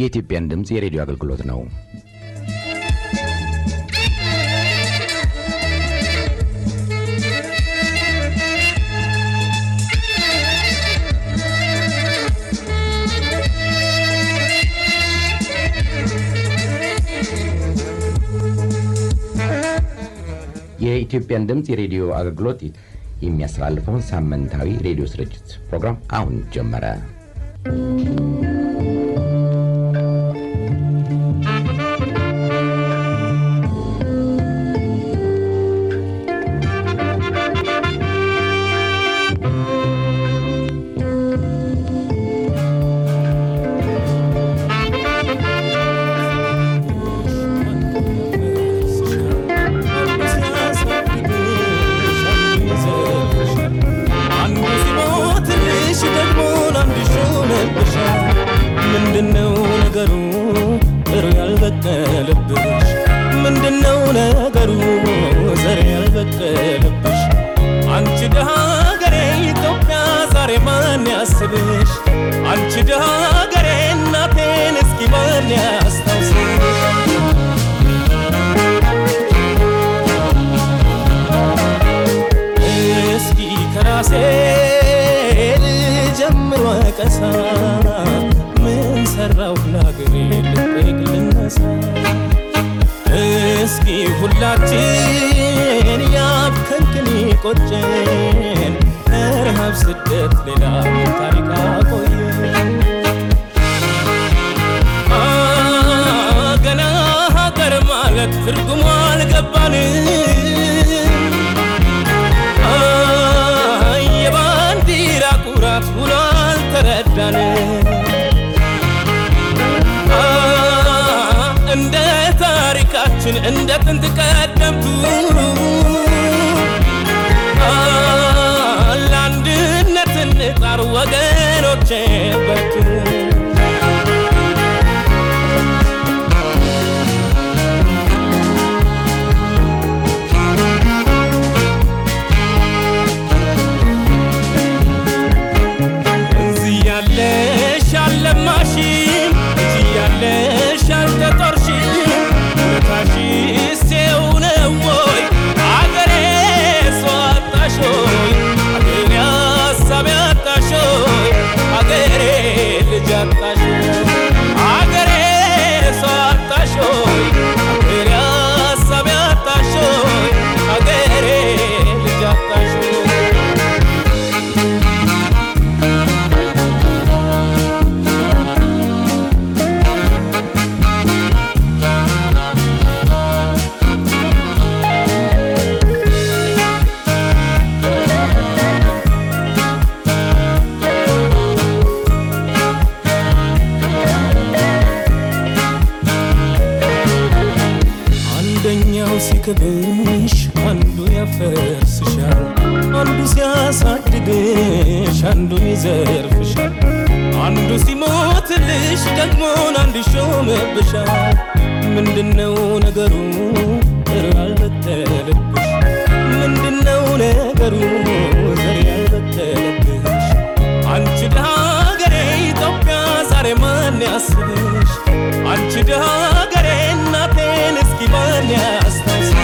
የኢትዮጵያን ድምፅ የሬዲዮ አገልግሎት ነው። የኢትዮጵያን ድምፅ የሬዲዮ አገልግሎት የሚያስተላልፈውን ሳምንታዊ ሬዲዮ ስርጭት ፕሮግራም አሁን ጀመረ። ምንድነው ነገሩ ጥሩ ያልበቀለብሽ? ምንድነው ነገሩ ዘር ያልበቀለብሽ? አንቺ ደሃ ሀገሬ ኢትዮጵያ ዛሬ ማን ያስብሽ? አንቺ ደሃ ሀገሬ እናቴን እስኪ ማን ያስታውስሽ? እስኪ ከራሴ ልጀምር ወቀሳ ምን ሰራው ለሀገሬ ልጠይቅ ልነሳ እስኪ ሁላችን ያብከንክን ቆጨን ረሃብ ስደት ሌላ ምን ታሪክ አቆየን አ ገና ሀገር ማለት ትርጉሙ አልገባንም አይ የባንዲራ ኩራት ውሎ አልተረዳንም አ እንደ ታሪካችን እንደ ጥንት ቀደምቱ አ ለአንድነት እንጣር ወገኖቼ በርቱ እዚህ ያለሽ አልለማሽም እዚህ ያለሽ አልተጦርሽም ውለታሽስ ይኸው ነው ወይ አገሬ ሰው አጣሽ ሆይ አገሬ ሀሳብ ያጣሽ ሆይ አገሬ ልጅ አጣሽ ሆይ አገሬ ሰው አጣሽ ሆይ አገሬ ሀሳብ ያጣሽ ሆይ አገሬ ልጅ አጣሽ ሆይ አንደኛው ሲክብሽ አንዱ ያፈርስሻል፣ አንዱ ሲያሳድግሽ አንዱ ይዘርፍሻል፣ አንዱ ሲሞትልሽ ደግሞን አንዱ ይሾምብሻል። ምንድነው ነገሩ ዘር ያልበቀለብሽ? ምንድነው ነገሩ ዘር ያልበቀለብሽ? አንቺ ደሃ ሀገሬ ኢትዮጵያ ዛሬ ማን ያስብሽ? አንቺ ደሃ ሀገሬ እናቴን እስኪ ማን ያስታውስሽ?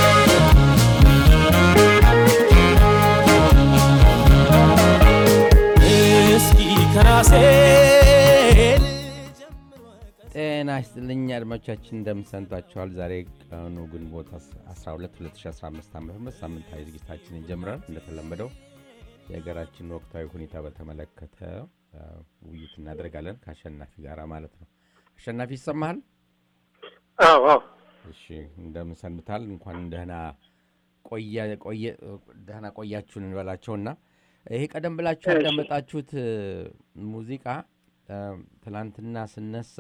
እስኪ ከራሴ ልጀምር ወቀሳ ጤና ይስጥልኝ አድማጮቻችን፣ እንደምንሰንቷቸዋል። ዛሬ ቀኑ ግንቦት 12 2015 ዓ ም ሳምንታዊ ዝግጅታችን ይጀምራል። እንደተለመደው የሀገራችን ወቅታዊ ሁኔታ በተመለከተ አ፣ ውይይት እናደርጋለን ከአሸናፊ ጋር ማለት ነው። አሸናፊ ይሰማሃል? አዎ አዎ እሺ እንደምን ሰንብታል? እንኳን ደህና ቆየ ቆየ ደህና ቆያችሁን እንበላቸውና ይሄ ቀደም ብላችሁ እሺ። ያዳመጣችሁት እ፣ ሙዚቃ እ፣ ትናንትና ስነሳ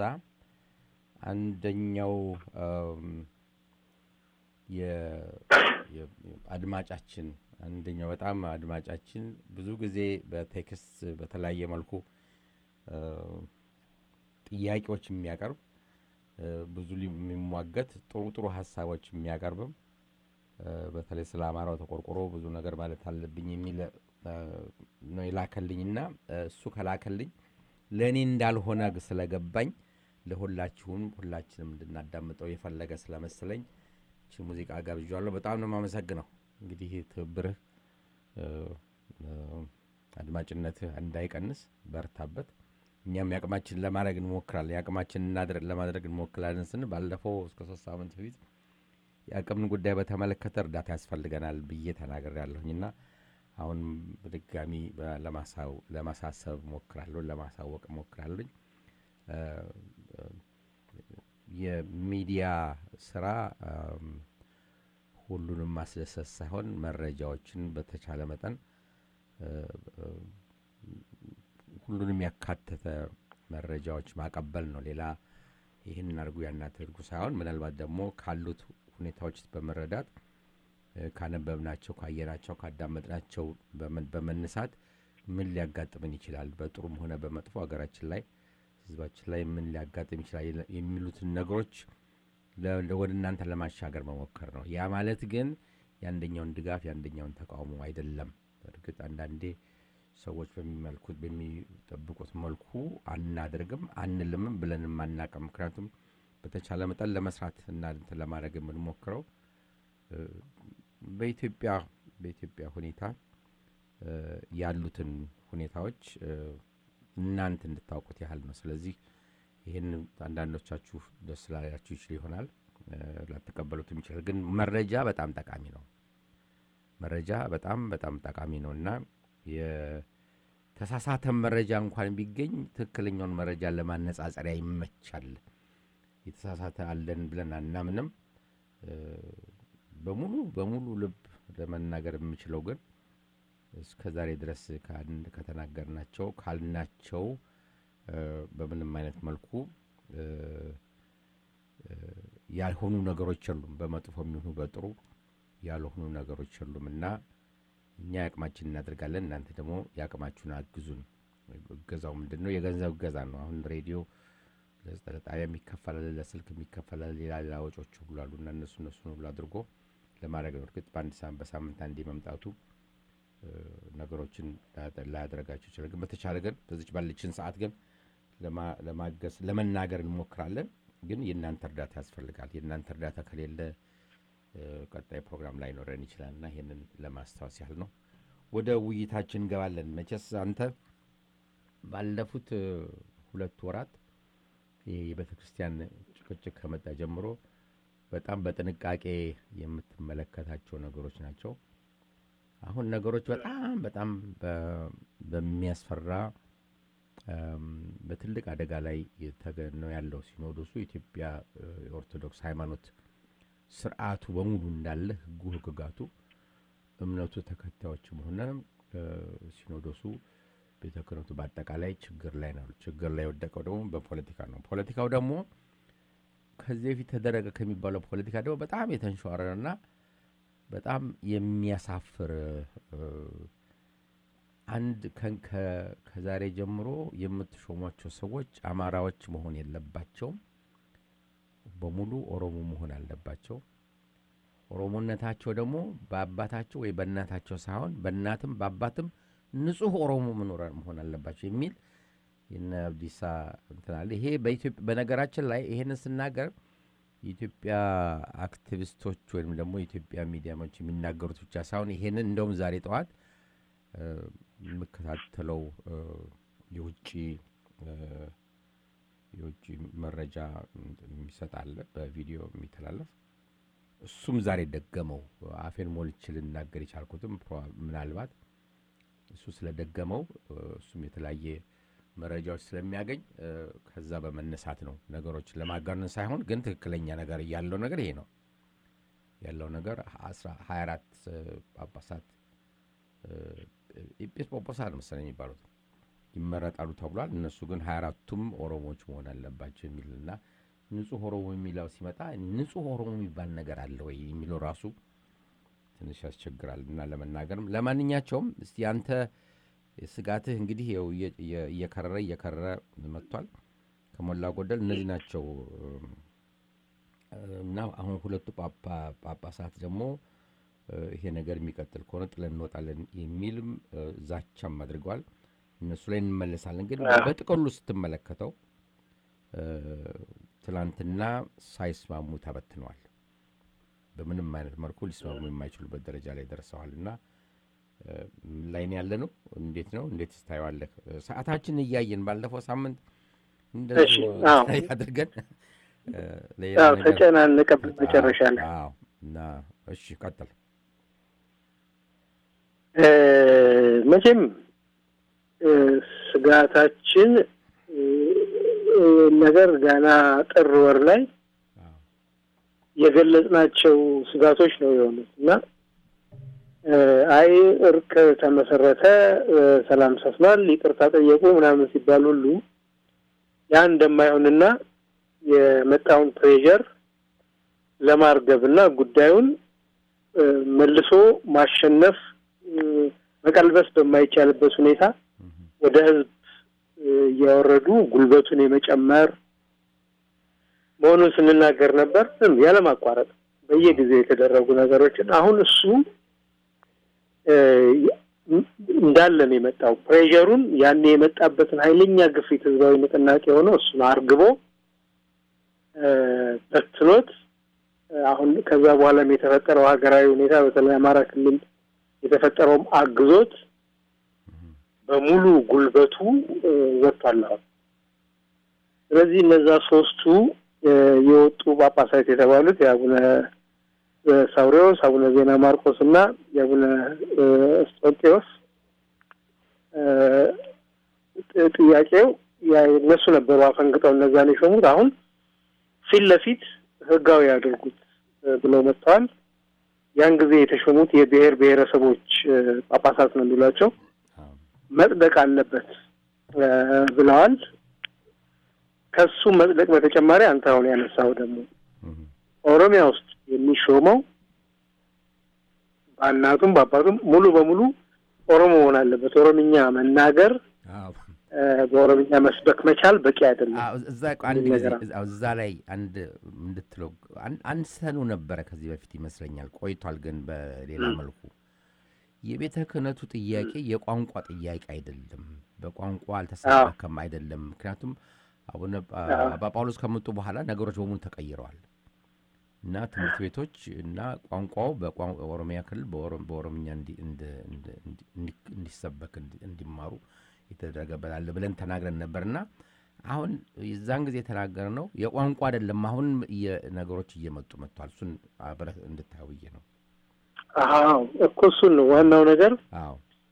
አንደኛው እም፣ የ- የ- አድማጫችን አንደኛው በጣም አድማጫችን ብዙ ጊዜ በቴክስት በተለያየ መልኩ እ፣ ጥያቄዎች የሚያቀርብ እ፣ ብዙ ሊ- የሚሟገት ጥሩ ጥሩ ሀሳቦች የሚያቀርብም እ፣ በተለይ ስለ አማራው ተቆርቆሮ ብዙ ነገር ማለት አለብኝ የሚል እ፣ ነው የላከልኝና እ፣ እሱ ከላከልኝ ለእኔ እንዳልሆነ ስለገባኝ ለሁላችሁም ሁላችንም እንድናዳምጠው የፈለገ ስለመሰለኝ ቺ ሙዚቃ ጋብዣለሁ። በጣም ነው የማመሰግነው። እንግዲህ ትብብርህ እ፣ እ፣ አድማጭነትህ እንዳይቀንስ በርታበት። እኛም የአቅማችን ለማድረግ እንሞክራለን። የአቅማችን እናድር- ለማድረግ እንሞክራለን ስንል ባለፈው እስከ ሶስት ሳምንት በፊት የአቅምን ጉዳይ በተመለከተ እርዳታ ያስፈልገናል ብዬ ተናገር ያለሁኝና አሁን በድጋሚ በ- ለማሳው- ለማሳሰብ ሞክራለሁ፣ ለማሳወቅ ሞክራለኝ። እ፣ እ፣ የሚዲያ ስራ እም፣ ሁሉንም ማስደሰት ሳይሆን መረጃዎችን በተቻለ መጠን እ፣ እ፣ ሁሉንም ያካተተ መረጃዎች ማቀበል ነው። ሌላ ይህን አድርጉ ያን አድርጉ ሳይሆን ምናልባት ደግሞ ካሉት ሁኔታዎች በመረዳት እ፣ ካነበብናቸው፣ ካየናቸው፣ ካዳመጥናቸው በመን- በመነሳት ምን ሊያጋጥምን ይችላል በጥሩም ሆነ በመጥፎ ሀገራችን ላይ ህዝባችን ላይ ምን ሊያጋጥም ይችላል የለ- የሚሉትን ነገሮች ለ- ለ- ወደ እናንተ ለማሻገር መሞከር ነው። ያ ማለት ግን የአንደኛውን ድጋፍ የአንደኛውን ተቃውሞ አይደለም። እርግጥ አንዳንዴ ሰዎች በሚመልኩት በሚጠብቁት መልኩ አናደርግም አንልምም ብለንም አናቅም። ምክንያቱም በተቻለ መጠን ለመስራት እና እንትን ለማድረግ የምንሞክረው እ፣ በኢትዮጵያ በኢትዮጵያ ሁኔታ እ፣ ያሉትን ሁኔታዎች እ፣ እናንተ እንድታውቁት ያህል ነው። ስለዚህ ይህን አንዳንዶቻችሁ ደስ ላላችሁ ይችል ይሆናል እ፣ ላትቀበሉትም ይችላል። ግን መረጃ በጣም ጠቃሚ ነው። መረጃ በጣም በጣም ጠቃሚ ነው እና የተሳሳተ መረጃ እንኳን ቢገኝ ትክክለኛውን መረጃ ለማነጻጸሪያ ይመቻል። የተሳሳተ አለን ብለን አናምንም። እ፣ በሙሉ በሙሉ ልብ ለመናገር የምችለው ግን እስከ ዛሬ ድረስ ካን- ከተናገርናቸው ካልናቸው እ፣ በምንም አይነት መልኩ እ፣ እ፣ ያልሆኑ ነገሮች የሉም። በመጥፎ የሚሆኑ በጥሩ ያልሆኑ ነገሮች የሉም እና እኛ የአቅማችን እናደርጋለን። እናንተ ደግሞ የአቅማችሁን አግዙን። እገዛው ምንድን ነው? የገንዘብ እገዛ ነው። አሁን ሬዲዮ ለጣቢያ የሚከፈላል፣ ለስልክ የሚከፈላል፣ ሌላ ሌላ ወጪዎች ሁሉ አሉ እና እነሱ እነሱን ሁሉ አድርጎ ለማድረግ ነው። እርግጥ በአንድ ሳምንት በሳምንት አንዴ መምጣቱ እ፣ ነገሮችን ላያደ- ላያደርጋቸው ይችላል። ግን በተቻለ ግን በዚች ባለችን ሰዓት ግን ለማ- ለማገዝ ለመናገር እንሞክራለን። ግን የእናንተ እርዳታ ያስፈልጋል። የእናንተ እርዳታ ከሌለ እ፣ ቀጣይ ፕሮግራም ላይ ኖረን ይችላል እና ይህንን ለማስታወስ ያህል ነው። ወደ ውይይታችን እንገባለን። መቼስ አንተ ባለፉት እ፣ ሁለት ወራት ይህ የቤተ ክርስቲያን ጭቅጭቅ ከመጣ ጀምሮ በጣም በጥንቃቄ የምትመለከታቸው ነገሮች ናቸው። አሁን ነገሮች በጣም በጣም በ- በሚያስፈራ እም፣ በትልቅ አደጋ ላይ የተገ- ነው ያለው ሲኖዶሱ የኢትዮጵያ እ፣ የኦርቶዶክስ ሃይማኖት ስርዓቱ በሙሉ እንዳለ ህጉ፣ ህግጋቱ፣ እምነቱ ተከታዮችም ሆነ እ፣ ሲኖዶሱ ቤተ ክህነቱ በአጠቃላይ ችግር ላይ ነው። ችግር ላይ የወደቀው ደግሞ በፖለቲካ ነው። ፖለቲካው ደግሞ ከዚህ በፊት ተደረገ ከሚባለው ፖለቲካ ደግሞ በጣም የተንሸዋረረና በጣም የሚያሳፍር እ፣ አንድ ከን- ከ- ከዛሬ ጀምሮ የምትሾሟቸው ሰዎች አማራዎች መሆን የለባቸውም። በሙሉ ኦሮሞ መሆን አለባቸው። ኦሮሞነታቸው ደግሞ በአባታቸው ወይ በእናታቸው ሳይሆን በእናትም በአባትም ንጹሕ ኦሮሞ መኖር መሆን አለባቸው የሚል የነ አብዲሳ እንትን አለ። ይሄ በኢትዮጵያ በነገራችን ላይ ይሄንን ስናገር የኢትዮጵያ አክቲቪስቶች ወይም ደግሞ የኢትዮጵያ ሚዲያሞች የሚናገሩት ብቻ ሳይሆን ይሄንን እንደውም ዛሬ ጠዋት እ፣ የምከታተለው እ፣ የውጭ እ፣ የውጭ መረጃ የሚሰጥ አለ በቪዲዮ የሚተላለፍ እሱም ዛሬ ደገመው። አፌን ሞልቼ ልናገር የቻልኩትም ፕሮ- ምናልባት እሱ ስለደገመው እ፣ እሱም የተለያየ መረጃዎች ስለሚያገኝ እ፣ ከዛ በመነሳት ነው ነገሮችን ለማጋነን ሳይሆን ግን ትክክለኛ ነገር ያለው ነገር ይሄ ነው ያለው ነገር አስራ- ሀያ አራት እ፣ ጳጳሳት እ፣ ኤጲስ ጳጳሳት መሰለኝ የሚባሉት ይመረጣሉ ተብሏል። እነሱ ግን ሀያ አራቱም ኦሮሞዎች መሆን አለባቸው የሚልና ንጹህ ኦሮሞ የሚለው ሲመጣ ንጹህ ኦሮሞ የሚባል ነገር አለ ወይ የሚለው ራሱ ትንሽ ያስቸግራል እና ለመናገርም ለማንኛቸውም እስቲ አንተ ስጋትህ እንግዲህ ይኸው እየ- እየ- እየከረረ እየከረረ መጥቷል። ከሞላ ጎደል እነዚህ ናቸው እም፣ እና አሁን ሁለቱ ጳጳ- ጳጳሳት ደግሞ እ፣ ይሄ ነገር የሚቀጥል ከሆነ ጥለን እንወጣለን የሚልም እ፣ ዛቻም አድርገዋል። እነሱ ላይ እንመለሳለን። ግን በጥቅሉ ስትመለከተው እ፣ ትላንትና ሳይስማሙ ተበትነዋል። በምንም አይነት መልኩ ሊስማሙ የማይችሉበት ደረጃ ላይ ደርሰዋል እና እ፣ ምን ላይ ነው ያለ ነው? እንዴት ነው? እንዴት ስታየዋለህ? ሰዓታችን እያየን ባለፈው ሳምንት እንደዚሁ እሺ፣ አዎ። አድርገን እ፣ ሌላ አዎ ነገር- ተጨናነቀብን መጨረሻ ላይ አዎ። እና እሺ ቀጥል። እ፣ መቼም እ፣ ስጋታችን እ፣ እ፣ ነገር ገና ጥር ወር ላይ አዎ። የገለጽናቸው ስጋቶች ነው የሆኑት እና እ፣ አይ እርቅ ተመሰረተ፣ እ፣ ሰላም ሰፍኗል፣ ይቅርታ ጠየቁ ምናምን ሲባል ሁሉ ያ እንደማይሆንና የመጣውን ፕሬዠር ለማርገብ እና ጉዳዩን እ፣ መልሶ ማሸነፍ እ፣ መቀልበስ በማይቻልበት ሁኔታ ወደ ህዝብ እ፣ እያወረዱ ጉልበቱን የመጨመር መሆኑን ስንናገር ነበር። ዝም ያለማቋረጥ በየጊዜው የተደረጉ ነገሮችን አሁን እሱ እ፣ እንዳለ ነው የመጣው። ፕሬዠሩን ያኔ የመጣበትን ኃይለኛ ግፊት ህዝባዊ ንቅናቄ ሆኖ እሱን አርግቦ እ፣ በትኖት እ፣ አሁን ከዛ በኋላም የተፈጠረው ሀገራዊ ሁኔታ በተለይ አማራ ክልል የተፈጠረውም አግዞት በሙሉ ጉልበቱ እ፣ ወጥቷል አሁን። ስለዚህ እነዛ ሶስቱ እ፣ የወጡ ጳጳሳት የተባሉት የአቡነ እ፣ ሳውሪዎስ፣ አቡነ ዜና ማርቆስ እና የአቡነ እ፣ እስጦንጤዎስ እ፣ ጥ- ጥያቄው ያ- እነሱ ነበሩ አፈንግጠው እነዛን የሾሙት አሁን ፊት ለፊት ህጋዊ ያደርጉት እ፣ ብለው መጥተዋል። ያን ጊዜ የተሾሙት የብሔር ብሔረሰቦች እ፣ ጳጳሳት ነው የሚሏቸው አዎ። መጽደቅ አለበት እ፣ ብለዋል። ከሱ መጽደቅ በተጨማሪ አንተ አሁን ያነሳው ደግሞ እህ፣ ኦሮሚያ ውስጥ የሚሾመው በእናቱም በአባቱም ሙሉ በሙሉ ኦሮሞ መሆን አለበት። ኦሮምኛ መናገር አዎ። እ፣ በኦሮምኛ መስበክ መቻል በቂ አይደለም። አዎ፣ እዛ ቆይ አንድ ምን ጊዜ ነገር አለ? አዎ፣ እዛ ላይ አንድ እንድትለው አን- አንስተኑ ነበረ ከዚህ በፊት ይመስለኛል ቆይቷል፣ ግን በሌላ መልኩ የቤተ ክህነቱ ጥያቄ የቋንቋ ጥያቄ አይደለም። በቋንቋ አልተሰበከም አይደለም። ምክንያቱም አቡነ ጳ- አዎ። አባ ጳውሎስ ከመጡ በኋላ ነገሮች በሙሉ ተቀይረዋል እና ትምህርት ቤቶች እና ቋንቋው በቋን- ኦሮሚያ ክልል በኦሮ- በኦሮምኛ እንዲ- እንደ- እንደ- እንዲ- እንዲ- እንዲሰበክ እንዲ- እንዲማሩ የተደረገበት አለ ብለን ተናግረን ነበርና አሁን የዛን ጊዜ የተናገር ነው የቋንቋ አይደለም። አሁን እየ- ነገሮች እየመጡ መጥቷል። እሱን አብረህ እንድታየው ብዬ ነው። አዎ እኮ እሱን ነው ዋናው ነገር። አዎ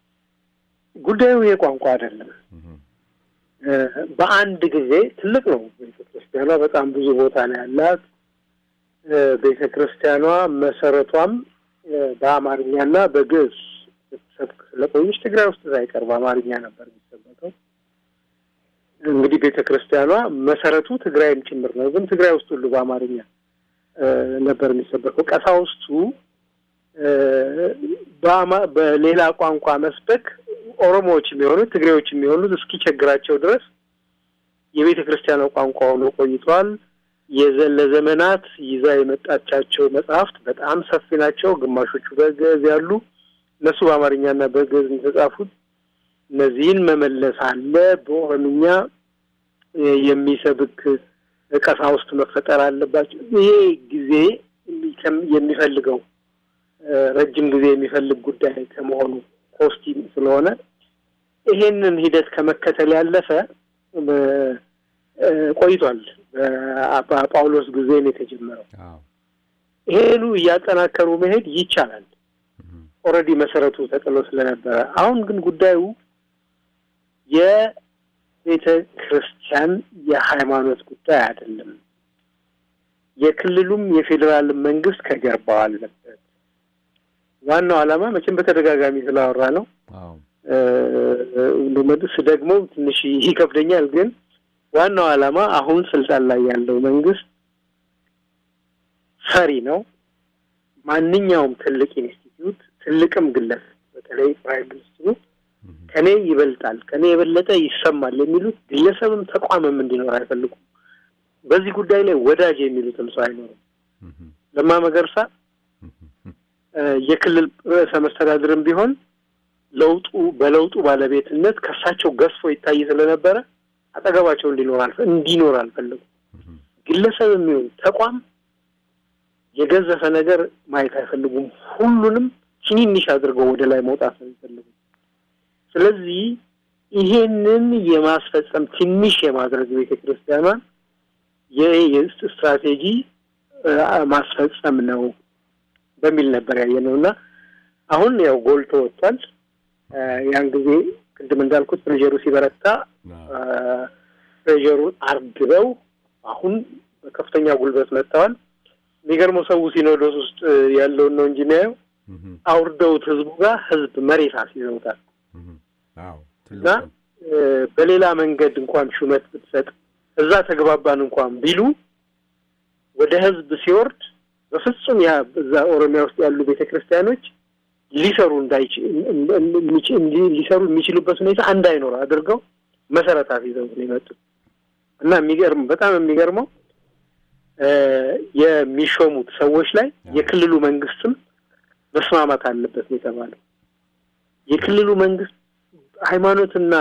ጉዳዩ የቋንቋ አይደለም። እህ፣ እ፣ በአንድ ጊዜ ትልቅ ነው። ቤተ ክርስቲያኗ በጣም ብዙ ቦታ ነው ያላት። እ፣ ቤተ ክርስቲያኗ መሰረቷም እ፣ በአማርኛና በግዕዝ ስትሰብክ ስለቆየች ትግራይ ውስጥ ሳይቀር በአማርኛ ነበር የሚሰበከው። እንግዲህ ቤተ ክርስቲያኗ መሰረቱ ትግራይም ጭምር ነው፣ ግን ትግራይ ውስጥ ሁሉ በአማርኛ እ፣ ነበር የሚሰበከው። ቀሳውስቱ እ፣ በአማ- በሌላ ቋንቋ መስበክ ኦሮሞዎች የሚሆኑት ትግሬዎች የሚሆኑት እስኪቸግራቸው ድረስ የቤተ ክርስቲያኗ ቋንቋ ሆኖ ቆይተዋል። የዘ- ለዘመናት ይዛ የመጣቻቸው መጽሐፍት በጣም ሰፊ ናቸው። ግማሾቹ በግዕዝ ያሉ እነሱ በአማርኛና በግዕዝ ነው የተጻፉት። እነዚህን መመለስ አለ። በኦሮምኛ እ፣ የሚሰብክ ቀሳውስት መፈጠር አለባቸው። ይሄ ጊዜ የሚከም- የሚፈልገው እ፣ ረጅም ጊዜ የሚፈልግ ጉዳይ ከመሆኑ ኮስቲ ስለሆነ ይሄንን ሂደት ከመከተል ያለፈ በ- እ፣ ቆይቷል። በአባ ጳውሎስ ጊዜ ነው የተጀመረው። አዎ ይሄኑ እያጠናከሩ መሄድ ይቻላል። እህ፣ ኦልሬዲ መሰረቱ ተጥሎ ስለነበረ፣ አሁን ግን ጉዳዩ የቤተ ክርስቲያን የሃይማኖት ጉዳይ አይደለም። የክልሉም የፌዴራል መንግስት ከጀርባው አለበት። ዋናው ዓላማ መቼም በተደጋጋሚ ስላወራ ነው አዎ እንደመድስ ደግሞ ትንሽ ይከብደኛል። ግን ዋናው ዓላማ አሁን ስልጣን ላይ ያለው መንግስት ፈሪ ነው። ማንኛውም ትልቅ ኢንስቲትዩት ትልቅም ግለሰብ በተለይ ፕራይም ሚኒስትሩ እህ፣ ከኔ ይበልጣል፣ ከኔ የበለጠ ይሰማል የሚሉት ግለሰብም ተቋምም እንዲኖር አይፈልጉም። በዚህ ጉዳይ ላይ ወዳጅ የሚሉትም ሰው አይኖርም። እህ፣ ለማ መገርሳ እህ፣ እህ፣ እ፣ የክልል ርዕሰ መስተዳድርም ቢሆን ለውጡ በለውጡ ባለቤትነት ከሳቸው ገዝፎ ይታይ ስለነበረ አጠገባቸው እንዲኖር አልፈ እንዲኖር አልፈለጉም። ግለሰብ የሚሆን ተቋም የገዘፈ ነገር ማየት አይፈልጉም። ሁሉንም ትንንሽ አድርገው ወደ ላይ መውጣት ነው የሚፈልጉ። ስለዚህ ይሄንን የማስፈጸም ትንሽ የማድረግ ቤተ ክርስቲያኗን የየስት ስትራቴጂ ማስፈጸም ነው በሚል ነበር ያየ ነው እና አሁን ያው ጎልቶ ወጥቷል። ያን ጊዜ ቅድም እንዳልኩት ፕሬዠሩ ሲበረታ ፕሬዠሩን አርግበው አሁን በከፍተኛ ጉልበት መጥተዋል። የሚገርመው ሰው ሲኖዶስ ውስጥ ያለውን ነው እንጂ የሚያየው አውርደውት ህዝቡ ጋር ህዝብ መሬት አስይዘውታል እና በሌላ መንገድ እንኳን ሹመት ብትሰጥ እዛ ተግባባን እንኳን ቢሉ ወደ ህዝብ ሲወርድ በፍጹም ያ እዛ ኦሮሚያ ውስጥ ያሉ ቤተ ክርስቲያኖች ሊሰሩ ሊሰሩ የሚችሉበት ሁኔታ እንዳይኖር አድርገው መሰረታት ይዘው ነው የመጡት እና የሚገርም በጣም የሚገርመው የሚሾሙት ሰዎች ላይ የክልሉ መንግስትም መስማማት አለበት ነው የተባለው። የክልሉ መንግስት ሃይማኖትና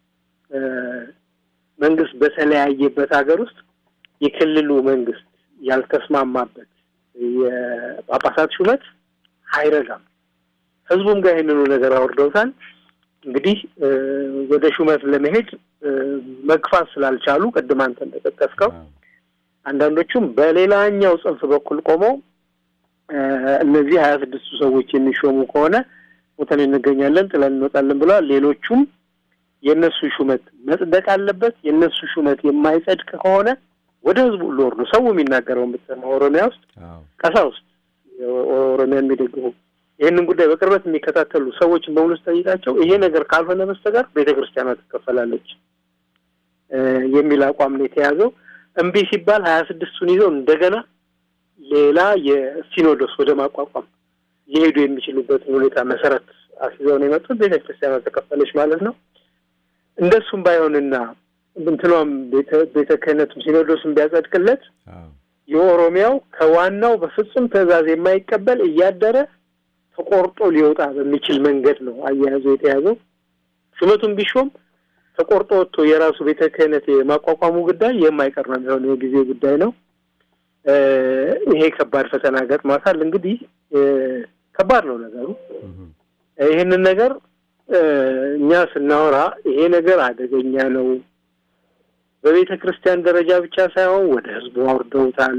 መንግስት በተለያየበት ሀገር ውስጥ የክልሉ መንግስት ያልተስማማበት የጳጳሳት ሹመት አይረጋም። ህዝቡም ጋር ይህንኑ ነገር አውርደውታል። እንግዲህ ወደ ሹመት ለመሄድ መግፋት ስላልቻሉ ቅድም አንተ እንደጠቀስከው አንዳንዶቹም በሌላኛው ጽንፍ በኩል ቆመው እነዚህ ሀያ ስድስቱ ሰዎች የሚሾሙ ከሆነ ሞተን እንገኛለን ጥለን እንወጣለን ብለዋል። ሌሎቹም የእነሱ ሹመት መጽደቅ አለበት። የእነሱ ሹመት የማይጸድቅ ከሆነ ወደ ህዝቡ ሁሉ ወርዶ ሰው የሚናገረው የምትሰማው ኦሮሚያ ውስጥ ቀሳውስት ኦሮሚያ የሚደግፉ ይህንን ጉዳይ በቅርበት የሚከታተሉ ሰዎችን በሙሉ ስጠይቃቸው ይሄ ነገር ካልሆነ በስተቀር ቤተ ክርስቲያኗ ትከፈላለች የሚል አቋም ነው የተያዘው። እምቢ ሲባል ሀያ ስድስቱን ይዘው እንደገና ሌላ የሲኖዶስ ወደ ማቋቋም ሊሄዱ የሚችሉበትን ሁኔታ መሰረት አስይዘው ነው የመጡት። ቤተ ክርስቲያኗ ተከፈለች ማለት ነው። እንደሱም ባይሆንና እንትኗም ቤተ ክህነቱም ሲኖዶስም ቢያጸድቅለት የኦሮሚያው ከዋናው በፍጹም ትዕዛዝ የማይቀበል እያደረ ተቆርጦ ሊወጣ በሚችል መንገድ ነው አያያዙ የተያዘው። ሹመቱን ቢሾም ተቆርጦ ወጥቶ የራሱ ቤተ ክህነት የማቋቋሙ ጉዳይ የማይቀር ነው የሚሆነው፣ የጊዜ ጉዳይ ነው። ይሄ ከባድ ፈተና ገጥሟታል። እንግዲህ ከባድ ነው ነገሩ። ይህንን ነገር እኛ ስናወራ ይሄ ነገር አደገኛ ነው፣ በቤተ ክርስቲያን ደረጃ ብቻ ሳይሆን ወደ ህዝቡ አውርደውታል።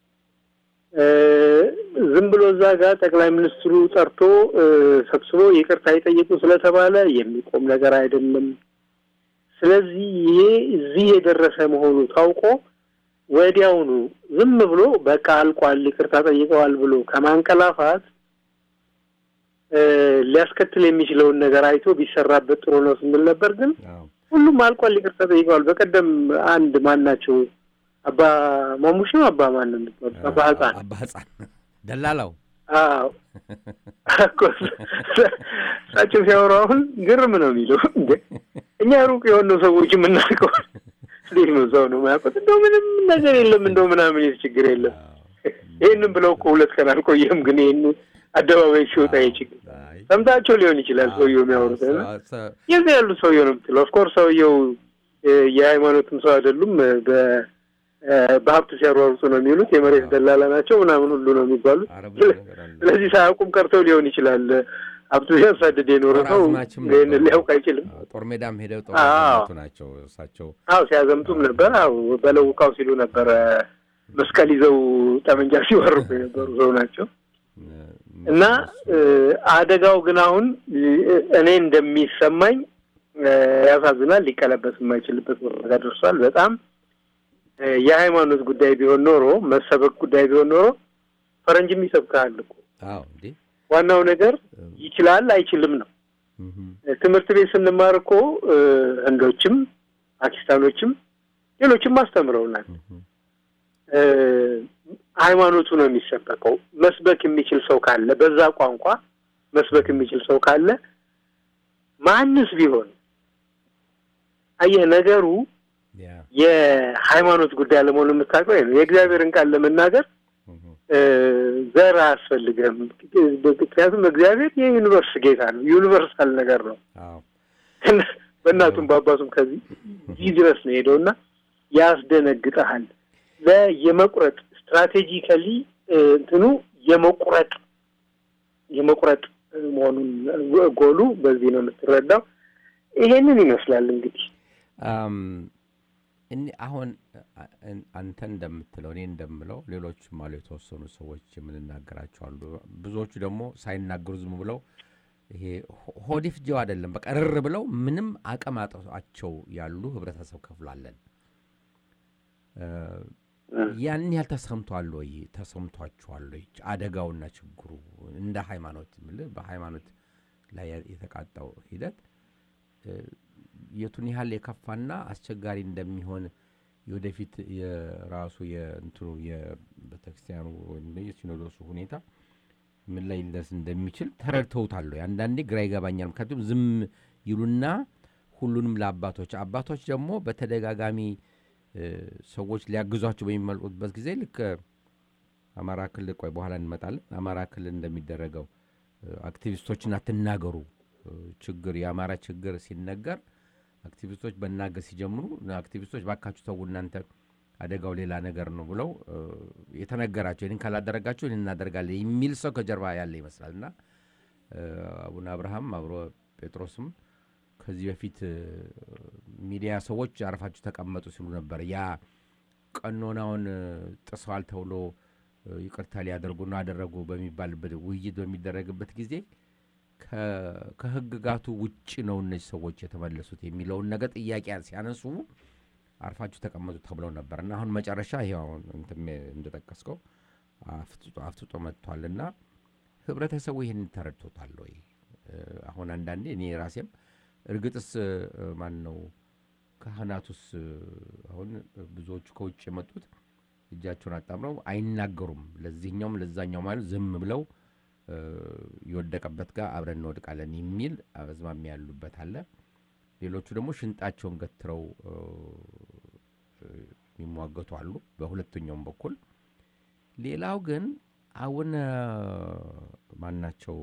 ዝም ብሎ እዛ ጋር ጠቅላይ ሚኒስትሩ ጠርቶ ሰብስቦ ይቅርታ ይጠይቁ ስለተባለ የሚቆም ነገር አይደለም። ስለዚህ ይሄ እዚህ የደረሰ መሆኑ ታውቆ ወዲያውኑ ዝም ብሎ በቃ አልቋል፣ ይቅርታ ጠይቀዋል ብሎ ከማንቀላፋት ሊያስከትል የሚችለውን ነገር አይቶ ቢሰራበት ጥሩ ነው ስንል ነበር። ግን ሁሉም አልቋል፣ ይቅርታ ጠይቀዋል። በቀደም አንድ ማን ናቸው አባ ማሙሽ ነው አባ ማን ነው የሚባሉት? አባ ህፃን አባ ህፃን ደላላው አዎ እኮ እሳቸው ሲያወሩ አሁን ግርም ነው የሚለው። እኛ ሩቅ የሆነው ሰዎች የምናውቀው እንዴት ነው ሰው ነው የማያውቁት? እንደው ምንም ነገር የለም እንደው ምናምን የት ችግር የለም። ይህንም ብለው እኮ ሁለት ቀን አልቆየም። ግን ይህን አደባባይ ሲወጣ ይህ ችግር ሰምታቸው ሊሆን ይችላል ሰውየው የሚያወሩት የዚህ ያሉት ሰውየው ነው የምትለው። ኦፍኮርስ ሰውየው የሃይማኖትም ሰው አይደሉም። በሀብት ሲያሯሩጡ ነው የሚሉት። የመሬት ደላላ ናቸው ምናምን ሁሉ ነው የሚባሉት። ስለዚህ ሳያውቁም ቀርተው ሊሆን ይችላል። ሀብቱ ሲያሳድድ የኖረ ሰው ይህን ሊያውቅ አይችልም። ጦር ሜዳም ሄደው ጦር ናቸው እሳቸው። አዎ ሲያዘምቱም ነበር። አዎ በለውቃው ሲሉ ነበረ። መስቀል ይዘው ጠመንጃ ሲወርቁ የነበሩ ሰው ናቸው። እና አደጋው ግን አሁን እኔ እንደሚሰማኝ ያሳዝናል። ሊቀለበስ የማይችልበት ቦታ ደርሷል። በጣም የሃይማኖት ጉዳይ ቢሆን ኖሮ መሰበክ ጉዳይ ቢሆን ኖሮ ፈረንጅም ይሰብካል እኮ። ዋናው ነገር ይችላል አይችልም ነው። ትምህርት ቤት ስንማር እኮ ህንዶችም ፓኪስታኖችም ሌሎችም አስተምረውናል። ሃይማኖቱ ነው የሚሰበከው። መስበክ የሚችል ሰው ካለ በዛ ቋንቋ መስበክ የሚችል ሰው ካለ ማንስ ቢሆን አየህ ነገሩ የሃይማኖት ጉዳይ አለመሆኑ የምታውቀው ነው። የእግዚአብሔርን ቃል ለመናገር ዘር አያስፈልግም። ምክንያቱም እግዚአብሔር የዩኒቨርስ ጌታ ነው። ዩኒቨርሳል ነገር ነው። በእናቱም በአባቱም ከዚህ እዚህ ድረስ ነው ሄደው እና ያስደነግጠሃል። የመቁረጥ ስትራቴጂካሊ እንትኑ የመቁረጥ የመቁረጥ መሆኑን ጎሉ በዚህ ነው የምትረዳው። ይሄንን ይመስላል እንግዲህ እኔ አሁን አንተ እንደምትለው እኔ እንደምለው ሌሎችም አሉ የተወሰኑ ሰዎች የምንናገራቸው አሉ። ብዙዎቹ ደግሞ ሳይናገሩ ዝም ብለው ይሄ ሆዲፍ ጀው አይደለም በቃ ርር ብለው ምንም አቅም አጥቷቸው ያሉ ህብረተሰብ ክፍላለን። ያን ያህል ተሰምቷል ወይ? ተሰምቷችኋል ወይ? አደጋውና ችግሩ እንደ ሃይማኖት የምልህ በሃይማኖት ላይ የተቃጣው ሂደት የቱን ያህል የከፋና አስቸጋሪ እንደሚሆን የወደፊት የራሱ የእንትኑ የቤተክርስቲያኑ ወይም የሲኖዶሱ ሁኔታ ምን ላይ ሊደርስ እንደሚችል ተረድተውታል ወይ? አንዳንዴ ግራ ይገባኛል። ምክንያቱም ዝም ይሉና ሁሉንም ለአባቶች አባቶች ደግሞ በተደጋጋሚ ሰዎች ሊያግዟቸው በሚመልጡበት ጊዜ ልክ አማራ ክልል ቆይ በኋላ እንመጣለን። አማራ ክልል እንደሚደረገው አክቲቪስቶችን አትናገሩ ችግር የአማራ ችግር ሲነገር አክቲቪስቶች መናገር ሲጀምሩ አክቲቪስቶች ባካችሁ ተው እናንተ አደጋው ሌላ ነገር ነው ብለው የተነገራቸው ይህን ካላደረጋቸው ይህን እናደርጋለን የሚል ሰው ከጀርባ ያለ ይመስላል እና አቡነ አብርሃም አብሮ ጴጥሮስም ከዚህ በፊት ሚዲያ ሰዎች አርፋችሁ ተቀመጡ ሲሉ ነበር። ያ ቀኖናውን ጥሰዋል ተብሎ ይቅርታ ሊያደርጉ ነው አደረጉ በሚባልበት ውይይት በሚደረግበት ጊዜ ከህግጋቱ ውጭ ነው እነዚህ ሰዎች የተመለሱት የሚለውን ነገር ጥያቄ ሲያነሱ አርፋችሁ ተቀመጡ ተብለው ነበር እና አሁን መጨረሻ ይኸው አሁን እንደጠቀስከው አፍጥጦ መጥቷል እና ህብረተሰቡ ይህን ተረድቶታል ወይ? አሁን አንዳንዴ እኔ ራሴም እርግጥስ ማን ነው ካህናቱስ አሁን ብዙዎቹ ከውጭ የመጡት እጃቸውን አጣምረው አይናገሩም። ለዚህኛውም ለዛኛው ማለት ዝም ብለው የወደቀበት ጋር አብረን እንወድቃለን የሚል አዝማሚያ ያሉበት አለ። ሌሎቹ ደግሞ ሽንጣቸውን ገትረው የሚሟገቱ አሉ በሁለተኛውም በኩል። ሌላው ግን አቡነ ማናቸው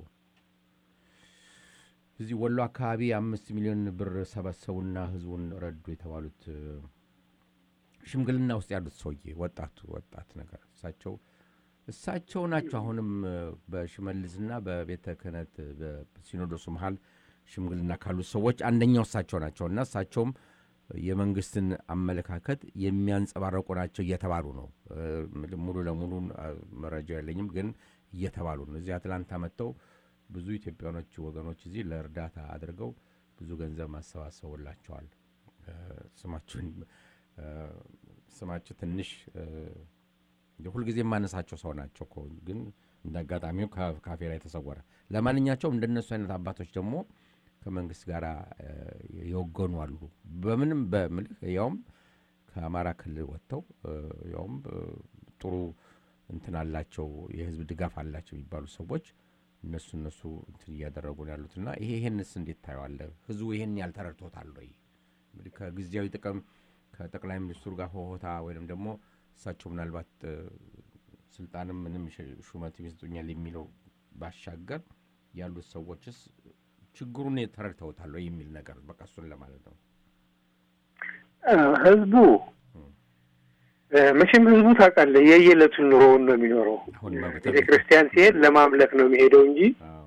እዚህ ወሎ አካባቢ አምስት ሚሊዮን ብር ሰበሰቡና ህዝቡን ረዱ የተባሉት ሽምግልና ውስጥ ያሉት ሰውዬ ወጣቱ ወጣት ነገር እሳቸው እሳቸው ናቸው። አሁንም በሽመልስና በቤተ ክህነት በሲኖዶሱ መሀል ሽምግልና ካሉት ሰዎች አንደኛው እሳቸው ናቸው እና እሳቸውም የመንግስትን አመለካከት የሚያንጸባረቁ ናቸው እየተባሉ ነው። ሙሉ ለሙሉ መረጃ የለኝም፣ ግን እየተባሉ ነው። እዚህ አትላንታ መጥተው ብዙ ኢትዮጵያኖች ወገኖች እዚህ ለእርዳታ አድርገው ብዙ ገንዘብ ማሰባሰቡላቸዋል። ስማችሁን ስማቸው ትንሽ ሁልጊዜ የማነሳቸው ሰው ናቸው እኮ ግን እንደ አጋጣሚው ካፌ ላይ ተሰወረ። ለማንኛቸውም እንደነሱ አይነት አባቶች ደግሞ ከመንግስት ጋር የወገኑ አሉ። በምንም በምልህ ያውም ከአማራ ክልል ወጥተው ያውም ጥሩ እንትን አላቸው የህዝብ ድጋፍ አላቸው የሚባሉ ሰዎች እነሱ እነሱ እንትን እያደረጉ ነው ያሉት እና ይሄ ይሄንስ እንዴት ታየዋለህ? ህዝቡ ይሄን ያልተረድቶታል ወይ? እንግዲህ ከጊዜያዊ ጥቅም ከጠቅላይ ሚኒስትሩ ጋር ሆሆታ ወይም ደግሞ እሳቸው ምናልባት ስልጣንም ምንም ሹመት ይሰጡኛል የሚለው ባሻገር ያሉት ሰዎችስ ችግሩን ተረድተውታል ወይ የሚል ነገር በቃ እሱን ለማለት ነው። ህዝቡ መቼም ህዝቡ ታውቃለህ የየዕለቱን ኑሮውን ነው የሚኖረው። ቤተ ክርስቲያን ሲሄድ ለማምለክ ነው የሚሄደው እንጂ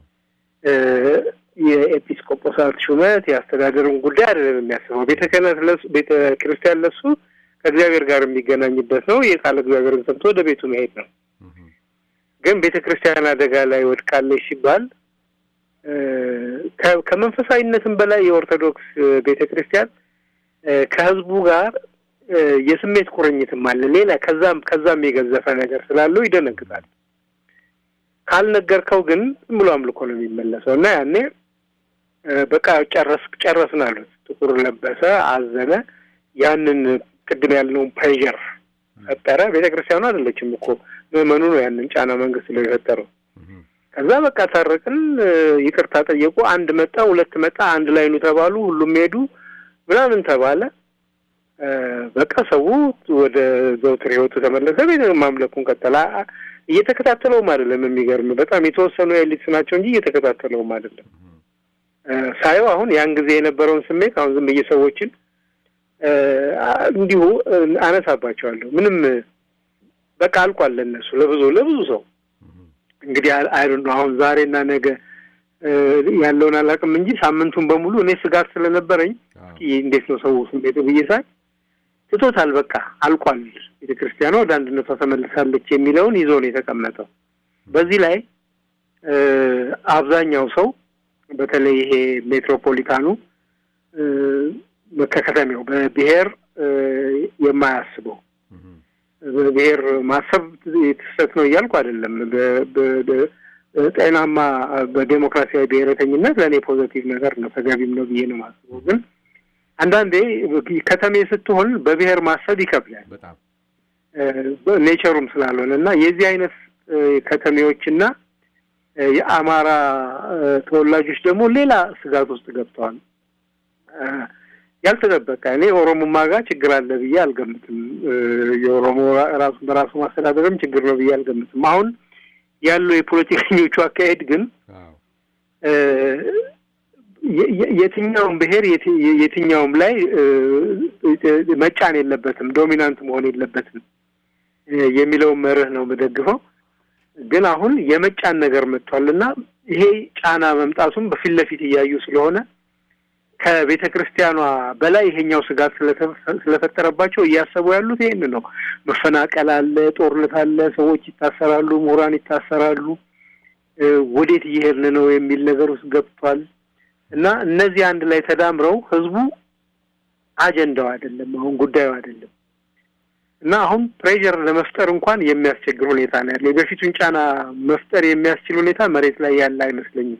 የኤጲስቆጶሳት ሹመት የአስተዳደሩን ጉዳይ አይደለም የሚያስበው። ቤተ ክህነት ለሱ ቤተ ክርስቲያን ለሱ ከእግዚአብሔር ጋር የሚገናኝበት ነው። የቃል እግዚአብሔርን ሰምቶ ወደ ቤቱ መሄድ ነው። ግን ቤተ ክርስቲያን አደጋ ላይ ወድቃለች ሲባል ከመንፈሳዊነትም በላይ የኦርቶዶክስ ቤተ ክርስቲያን ከህዝቡ ጋር የስሜት ቁርኝትም አለ። ሌላ ከዛም ከዛም የገዘፈ ነገር ስላለው ይደነግጣል። ካልነገርከው ግን ዝም ብሎ አምልኮ ነው የሚመለሰው እና ያኔ በቃ ጨረስ ጨረስን አሉት። ጥቁር ለበሰ፣ አዘነ። ያንን ቅድም ያልነውን ፕሬዠር ፈጠረ። ቤተ ክርስቲያኑ አይደለችም እኮ ምዕመኑ ነው ያንን ጫና መንግስት ነው የፈጠረው። ከዛ በቃ ታረቅን፣ ይቅርታ ጠየቁ። አንድ መጣ፣ ሁለት መጣ፣ አንድ ላይ ኑ ተባሉ። ሁሉም ሄዱ ምናምን ተባለ። በቃ ሰው ወደ ዘውትር ህይወቱ ተመለሰ። ቤተ ማምለኩን ቀጠለ። እየተከታተለውም አይደለም። የሚገርም በጣም የተወሰኑ ኤሊትስ ናቸው እንጂ እየተከታተለውም አይደለም። እ፣ ሳየው አሁን ያን ጊዜ የነበረውን ስሜት አሁን ዝም ብዬ ሰዎችን እ፣ አ- እንዲሁ እ፣ አነሳባቸዋለሁ። ምንም እ፣ በቃ አልቋል ለእነሱ ለብዙ ለብዙ ሰው እንግዲህ አይሉ ነው አሁን ዛሬና ነገ እ፣ ያለውን አላውቅም እንጂ ሳምንቱን በሙሉ እኔ ስጋት ስለነበረኝ እስኪ እንዴት ነው ሰው ስሜቱ ብዬ ሳይ ትቶታል። በቃ አልቋል፣ ቤተ ክርስቲያኗ ወደ አንድነቷ ተመልሳለች የሚለውን ይዞ ነው የተቀመጠው። በዚህ ላይ እ፣ አብዛኛው ሰው በተለይ ይሄ ሜትሮፖሊታኑ እ፣ ከከተሜው በብሔር እ፣ የማያስበው በብሔር ማሰብ የተሰት ነው እያልኩ አይደለም። በ- በ- በ- ጤናማ በዴሞክራሲያዊ ብሔረተኝነት ለእኔ ፖዘቲቭ ነገር ነው፣ ተገቢም ነው ብዬ ነው ማስበው። ግን አንዳንዴ ከተሜ ስትሆን በብሔር ማሰብ ይከብዳል በጣም ኔቸሩም ስላልሆነ እና የዚህ አይነት እ፣ ከተሜዎችና እ፣ የአማራ እ፣ ተወላጆች ደግሞ ሌላ ስጋት ውስጥ ገብተዋል። እ፣ ያልተጠበቀ እኔ ኦሮሞማ ጋር ችግር አለ ብዬ አልገምትም። እ፣ የኦሮሞ ራሱ በራሱ ማስተዳደርም ችግር ነው ብዬ አልገምትም። አሁን ያለው የፖለቲከኞቹ አካሄድ ግን አዎ እ፣ የ- የ- የትኛውም ብሔር የት- የትኛውም ላይ እ፣ እ፣ መጫን የለበትም ዶሚናንት መሆን የለበትም እ፣ የሚለውን መርህ ነው የምደግፈው። ግን አሁን የመጫን ነገር መጥቷል እና ይሄ ጫና መምጣቱም በፊት ለፊት እያዩ ስለሆነ ከቤተ ክርስቲያኗ በላይ ይሄኛው ስጋት ስለተ- ስለፈጠረባቸው እያሰቡ ያሉት ይህን ነው። መፈናቀል አለ፣ ጦርነት አለ፣ ሰዎች ይታሰራሉ፣ ምሁራን ይታሰራሉ፣ እ፣ ወዴት እየሄድን ነው የሚል ነገር ውስጥ ገብቷል እና እነዚህ አንድ ላይ ተዳምረው ህዝቡ አጀንዳው አይደለም፣ አሁን ጉዳዩ አይደለም እና አሁን ፕሬዠር ለመፍጠር እንኳን የሚያስቸግር ሁኔታ ነው ያለው። የበፊቱን ጫና መፍጠር የሚያስችል ሁኔታ መሬት ላይ ያለ አይመስለኝም።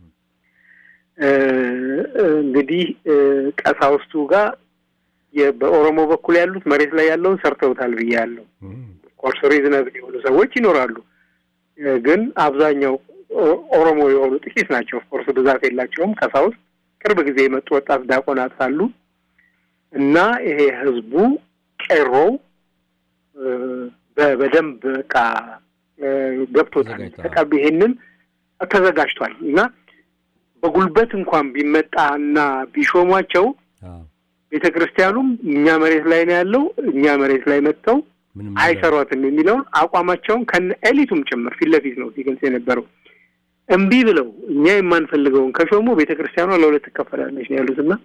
እ፣ እንግዲህ እ፣ ቀሳውስቱ ጋር የ- በኦሮሞ በኩል ያሉት መሬት ላይ ያለውን ሰርተውታል ብዬ ያለው ኮርስ ሪዝነብል የሆኑ ሰዎች ይኖራሉ። እ፣ ግን አብዛኛው ኦ- ኦሮሞ የሆኑ ጥቂት ናቸው። ኦፍኮርስ ብዛት የላቸውም። ቀሳውስት ቅርብ ጊዜ የመጡ ወጣት ዲያቆናት አሉ እና ይሄ ህዝቡ ቄሮው እ፣ በ- በደንብ በቃ እ፣ ገብቶታል። ተዘጋጅቷል። ተቀብ ይሄንን ተዘጋጅቷል እና በጉልበት እንኳን ቢመጣ እና ቢሾሟቸው አዎ ቤተ ክርስቲያኑም እኛ መሬት ላይ ነው ያለው እኛ መሬት ላይ መጥተው ምንም አይሰሯትም የሚለውን አቋማቸውን ከነ ኤሊቱም ጭምር ፊት ለፊት ነው ሲገልጽ የነበረው። እምቢ ብለው እኛ የማንፈልገውን ከሾሙ ቤተ ክርስቲያኗ ለሁለት ትከፈላለች ነው ያሉት እና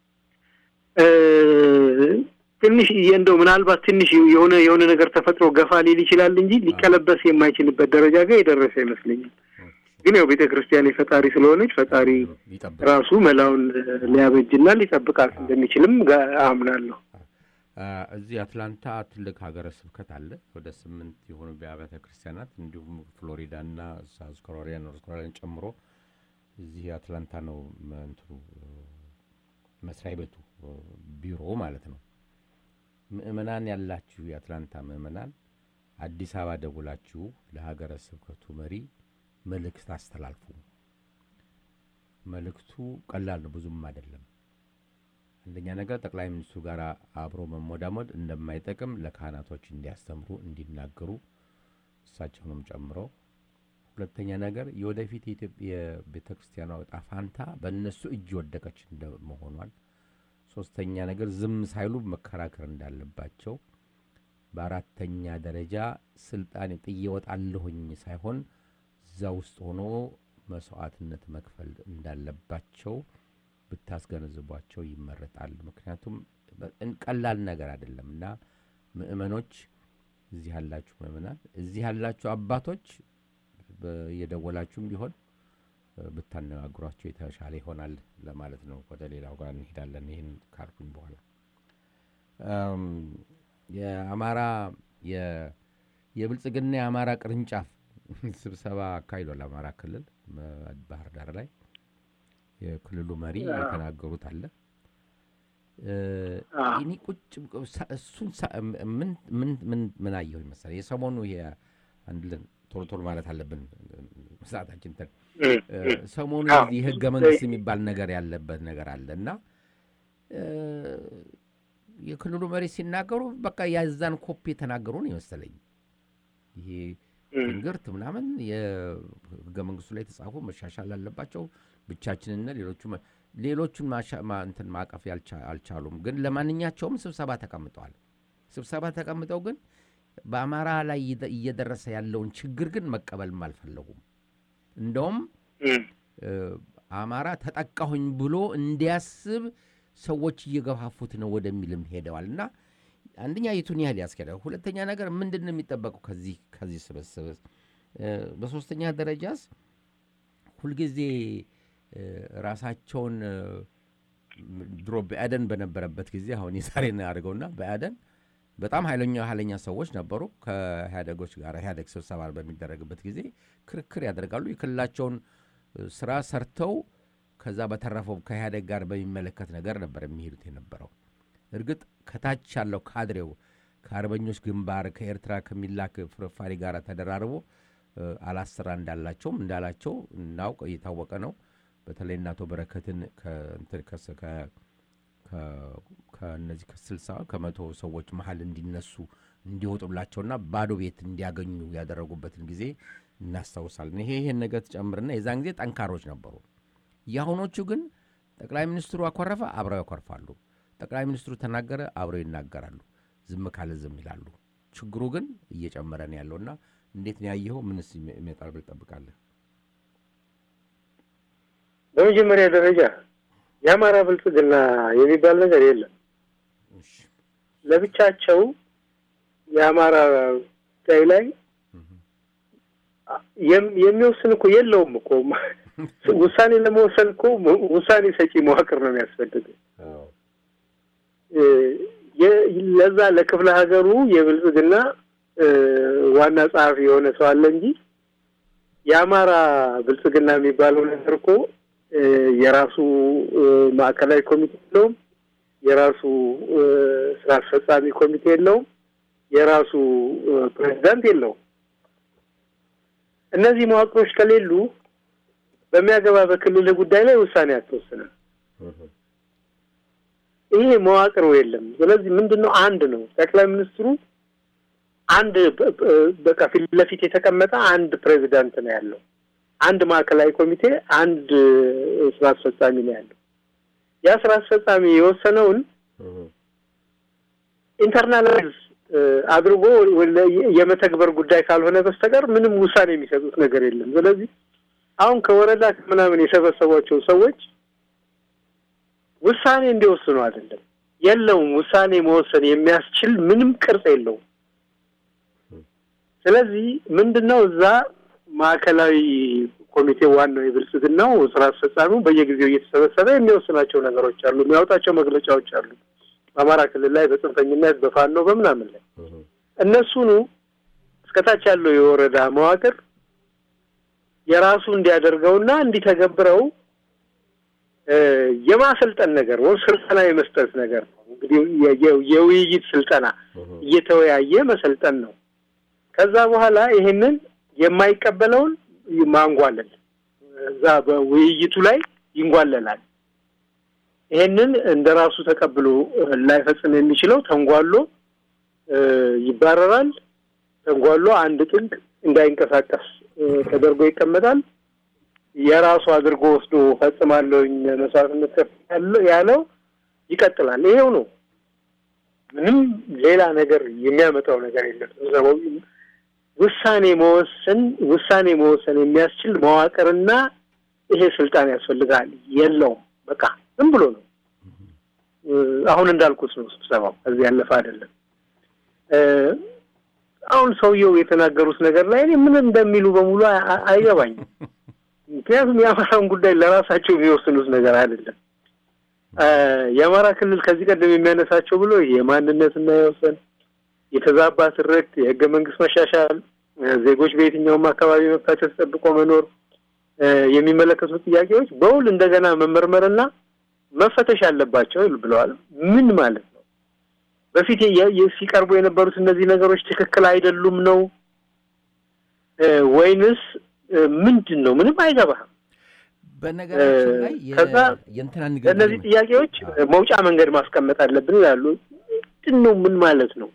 እ፣ ትንሽ እንደው ምናልባት ትንሽ የሆነ የሆነ ነገር ተፈጥሮ ገፋ ሊል ይችላል እንጂ ሊቀለበስ የማይችልበት ደረጃ ጋር የደረሰ ይመስለኛል። ግን ያው ቤተ ክርስቲያን የፈጣሪ ስለሆነች ፈጣሪ ይጠብቅ ራሱ መላውን ሊያበጅና ሊጠብቃት እንደሚችልም ጋ- አምናለሁ። አ፣ እዚህ አትላንታ ትልቅ ሀገረ ስብከት አለ። ወደ ስምንት የሆኑ አብያተ ክርስቲያናት እንዲሁም ፍሎሪዳ እና ሳውዝ ካሮላይና ኖርዝ ካሮላይና ጨምሮ እዚህ አትላንታ ነው መ- እንትኑ እ፣ መስሪያ ቤቱ እ፣ ቢሮ ማለት ነው። ምእመናን ያላችሁ የአትላንታ ምእመናን አዲስ አበባ ደውላችሁ ለሀገረ ስብከቱ መሪ መልእክት አስተላልፉ። መልእክቱ ቀላል ነው፣ ብዙም አይደለም። አንደኛ ነገር ጠቅላይ ሚኒስትሩ ጋር አብሮ መሞዳሞድ እንደማይጠቅም ለካህናቶች እንዲያስተምሩ እንዲናገሩ እሳቸውንም ጨምሮ፣ ሁለተኛ ነገር የወደፊት የኢትዮጵያ ቤተ ክርስቲያኗ ዕጣ ፋንታ በእነሱ እጅ ወደቀች እንደመሆኗል፣ ሶስተኛ ነገር ዝም ሳይሉ መከራከር እንዳለባቸው፣ በአራተኛ ደረጃ ስልጣን ጥዬ እወጣለሁኝ ሳይሆን እዛ ውስጥ ሆኖ መስዋዕትነት መክፈል እንዳለባቸው ብታስገነዝቧቸው ይመረጣል። ምክንያቱም በ- ቀላል ነገር አይደለም እና ምእመኖች፣ እዚህ ያላችሁ ምእመናን፣ እዚህ ያላችሁ አባቶች በ- እየደወላችሁም ቢሆን እ፣ ብታነጋግሯቸው የተሻለ ይሆናል ለማለት ነው። ወደ ሌላው ጋር እንሄዳለን። ይህን ካልኩኝ በኋላ እም፣ የአማራ የ- የብልጽግና የአማራ ቅርንጫፍ ስብሰባ አካሂዷል። አማራ ክልል መ- ባህር ዳር ላይ የክልሉ መሪ የተናገሩት አለ። እ፣ አዎ። እኔ ቁጭ ሳ- እሱን ሳ- ምን ምን ምን ምን አየሁ መሰለህ የሰሞኑ ይሄ አንድ ልን ቶሎ ቶሎ ማለት አለብን ሰዓታችን እንትን እ፣ ሰሞኑ አዎ። የህገ መንግስት የሚባል ነገር ያለበት ነገር አለ እና እ፣ የክልሉ መሪ ሲናገሩ በቃ ያዛን ኮፒ የተናገሩ ነው የመሰለኝ። ይሄ ትንግርት ምናምን የህገ መንግስቱ ላይ የተጻፉ መሻሻል አለባቸው። ብቻችንና ሌሎቹ ሌሎቹን ማሻ- ማ- እንትን ማቀፍ ያልቻ- አልቻሉም። ግን ለማንኛቸውም ስብሰባ ተቀምጠዋል። ስብሰባ ተቀምጠው ግን በአማራ ላይ እየደ- እየደረሰ ያለውን ችግር ግን መቀበልም አልፈለጉም። እንደውም እም፣ እ፣ አማራ ተጠቃሁኝ ብሎ እንዲያስብ ሰዎች እየገፋፉት ነው ወደሚልም ሄደዋል እና አንደኛ የቱን ያህል ያስኬዳል፣ ሁለተኛ ነገር ምንድን ነው የሚጠበቀው ከዚህ ከዚህ ስብስብ እ፣ በሶስተኛ ደረጃስ ሁልጊዜ እ፣ ራሳቸውን እ፣ ድሮ በአደን በነበረበት ጊዜ አሁን የዛሬ ነው ያደርገውና በአደን በጣም ኃይለኛ ኃይለኛ ሰዎች ነበሩ። ከኢህአዴጎች ጋር ኢህአዴግ ስብሰባ በሚደረግበት ጊዜ ክርክር ያደርጋሉ። የክልላቸውን እ፣ ስራ ሰርተው ከዛ በተረፈው ከኢህአዴግ ጋር በሚመለከት ነገር ነበር የሚሄዱት የነበረው። እርግጥ ከታች ያለው ካድሬው ከአርበኞች ግንባር ከኤርትራ ከሚላክ ፍርፋሪ ጋር ተደራርቦ እ፣ አላስራ እንዳላቸውም እንዳላቸው እናውቅ እየታወቀ ነው። በተለይ እናቶ በረከትን ከእንትን ከስ- ከ- ከ- ከእነዚህ ከስልሳ ከመቶ ሰዎች መሀል እንዲነሱ እንዲወጡላቸውና ባዶ ቤት እንዲያገኙ ያደረጉበትን ጊዜ እናስታውሳለን። ይሄ ይሄን ነገር ትጨምርና የዛን ጊዜ ጠንካሮች ነበሩ። የአሁኖቹ ግን ጠቅላይ ሚኒስትሩ አኮረፈ፣ አብረው ያኮርፋሉ። ጠቅላይ ሚኒስትሩ ተናገረ፣ አብረው ይናገራሉ። ዝም ካለ ዝም ይላሉ። ችግሩ ግን እየጨመረ ነው ያለውና እንዴት ነው ያየኸው? ምንስ ይመ- ይመጣል ብል ጠብቃለህ? በመጀመሪያ ደረጃ የአማራ ብልጽግና የሚባል ነገር የለም። እሺ። ለብቻቸው የአማራ ጉዳይ ላይ የም- የሚወስን እኮ የለውም እኮ ውሳኔ ለመወሰን እኮ ውሳኔ ሰጪ መዋቅር ነው የሚያስፈልገው። እ፣ የ- ለዛ ለክፍለ ሀገሩ የብልጽግና እ፣ ዋና ጸሐፊ የሆነ ሰው አለ እንጂ የአማራ ብልጽግና የሚባለው ነገር እኮ እ፣ የራሱ እ፣ ማዕከላዊ ኮሚቴ የለውም። የራሱ እ፣ ስራ አስፈጻሚ ኮሚቴ የለውም። የራሱ እ፣ ፕሬዚዳንት የለውም። እነዚህ መዋቅሮች ከሌሉ በሚያገባ በክልል ጉዳይ ላይ ውሳኔ አትወስንም። ይሄ መዋቅሩ የለም። ስለዚህ ምንድን ነው? አንድ ነው ጠቅላይ ሚኒስትሩ አንድ በ- በ- በቃ ፊት ለፊት የተቀመጠ አንድ ፕሬዚዳንት ነው ያለው። አንድ ማዕከላዊ ኮሚቴ፣ አንድ እ፣ ስራ አስፈጻሚ ነው ያለው። ያ ስራ አስፈጻሚ የወሰነውን ኢንተርናላይዝ እ፣ አድርጎ ወለ- የመተግበር ጉዳይ ካልሆነ በስተቀር ምንም ውሳኔ የሚሰጡት ነገር የለም። ስለዚህ አሁን ከወረዳ ከምናምን የሰበሰቧቸው ሰዎች ውሳኔ እንዲወስኑ አይደለም፣ የለውም። ውሳኔ መወሰን የሚያስችል ምንም ቅርጽ የለውም። ስለዚህ ምንድን ነው እዛ ማዕከላዊ ኮሚቴ ዋናው የብልጽግናው ስራ አስፈጻሚው በየጊዜው እየተሰበሰበ የሚወስናቸው ነገሮች አሉ፣ የሚያወጣቸው መግለጫዎች አሉ። በአማራ ክልል ላይ በጽንፈኝነት በፋኖ በምናምን ላይ እነሱኑ እስከታች ያለው የወረዳ መዋቅር የራሱ እንዲያደርገውና እንዲተገብረው እ፣ የማሰልጠን ነገር ወይም ስልጠና የመስጠት ነገር ነው። እንግዲህ የ- የ- የውይይት ስልጠና እየተወያየ መሰልጠን ነው። ከዛ በኋላ ይሄንን የማይቀበለውን ማንጓለል እዛ በውይይቱ ላይ ይንጓለላል። ይሄንን እንደ ራሱ ተቀብሎ እ፣ ላይፈጽም የሚችለው ተንጓሎ እ፣ ይባረራል። ተንጓሎ አንድ ጥግ እንዳይንቀሳቀስ እ፣ ተደርጎ ይቀመጣል። የራሱ አድርጎ ወስዶ ፈጽማለሁኝ መስዋዕትነት ከፍያለሁ ያለው ይቀጥላል። ይሄው ነው። ምንም ሌላ ነገር የሚያመጣው ነገር የለም። ስብሰባው ውሳኔ መወሰን ውሳኔ መወሰን የሚያስችል መዋቅርና ይሄ ስልጣን ያስፈልጋል። የለውም። በቃ ዝም ብሎ ነው። እ፣ አሁን እንዳልኩት ነው ስብሰባው። ከዚህ ያለፈ አይደለም። እ፣ አሁን ሰውየው የተናገሩት ነገር ላይ እኔ ምን እንደሚሉ በሙሉ አ- አ- አይገባኝም። ምክንያቱም የአማራን ጉዳይ ለራሳቸው የሚወስኑት ነገር አይደለም። እ፣ የአማራ ክልል ከዚህ ቀደም የሚያነሳቸው ብሎ የማንነትና የወሰን የተዛባ ትርክት፣ የህገ መንግስት መሻሻል፣ እ፣ ዜጎች በየትኛውም አካባቢ መብታቸው ተጠብቆ መኖር እ፣ የሚመለከቱ ጥያቄዎች በውል እንደገና መመርመርና መፈተሽ አለባቸው ብለዋል። ምን ማለት ነው? በፊት የ- የ- ሲቀርቡ የነበሩት እነዚህ ነገሮች ትክክል አይደሉም ነው እ፣ ወይንስ እ፣ ምንድን ነው? ምንም አይገባህም። በነገራችን ላይ የ- ከዛ የእንትና ንግግር ለእነዚህ ጥያቄዎች እ፣ መውጫ መንገድ ማስቀመጥ አለብን ይላሉ። ምንድን ነው? ምን ማለት ነው?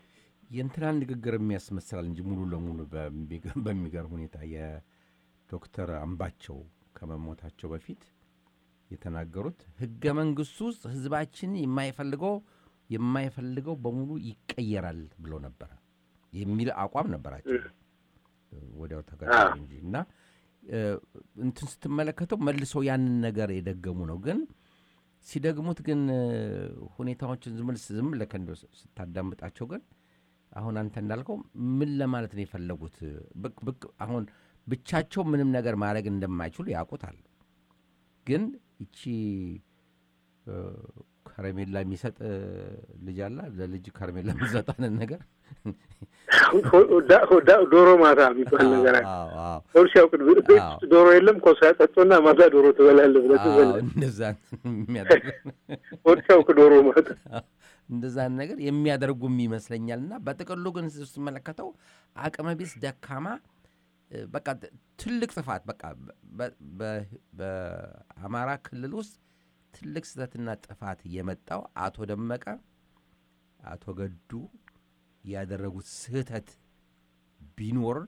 የእንትናን ንግግር የሚያስመስላል እንጂ ሙሉ ለሙሉ በሚገ- በሚገርም ሁኔታ የዶክተር አምባቸው ከመሞታቸው በፊት የተናገሩት ህገ መንግስቱ ውስጥ ህዝባችን የማይፈልገው የማይፈልገው በሙሉ ይቀየራል ብሎ ነበረ የሚል አቋም ነበራቸው። ወዲያው ተገደሉ እንጂ እና እ፣ እንትን ስትመለከተው መልሰው ያንን ነገር የደገሙ ነው። ግን ሲደግሙት ግን እ፣ ሁኔታዎችን ዝም ብለህ ዝም ብለህ እንደው ስታዳምጣቸው ግን አሁን አንተ እንዳልከው ምን ለማለት ነው የፈለጉት? ብቅ ብቅ አሁን ብቻቸው ምንም ነገር ማድረግ እንደማይችሉ ያውቁታል። ግን ይቺ እ፣ ከረሜላ የሚሰጥ እ፣ ልጅ አለ ለልጅ ከረሜላ የሚሰጣንን ነገር ሆዳ- ሆዳ- ዶሮ ማታ የሚባል ነገር አለ። አዎ፣ አዎ፣ ሆድ ሲያውቅ ቤት ውስጥ አዎ። ዶሮ የለም ኮሳ ጠጦና ማታ ዶሮ ትበላለህ ብለህ አዎ፣ ትበላለህ። እንደዛ የሚያደርግ ሆድ ሲያውቅ ዶሮ ማታ እንደዛን ነገር የሚያደርጉም ይመስለኛል። እና በጥቅሉ ግን ስትመለከተው አቅመ ቢስ ደካማ እ፣ በቃ ት- ትልቅ ጥፋት በቃ በ- በ- በአማራ ክልል ውስጥ ትልቅ ስህተትና ጥፋት የመጣው አቶ ደመቀ አቶ ገዱ ያደረጉት ስህተት ቢኖር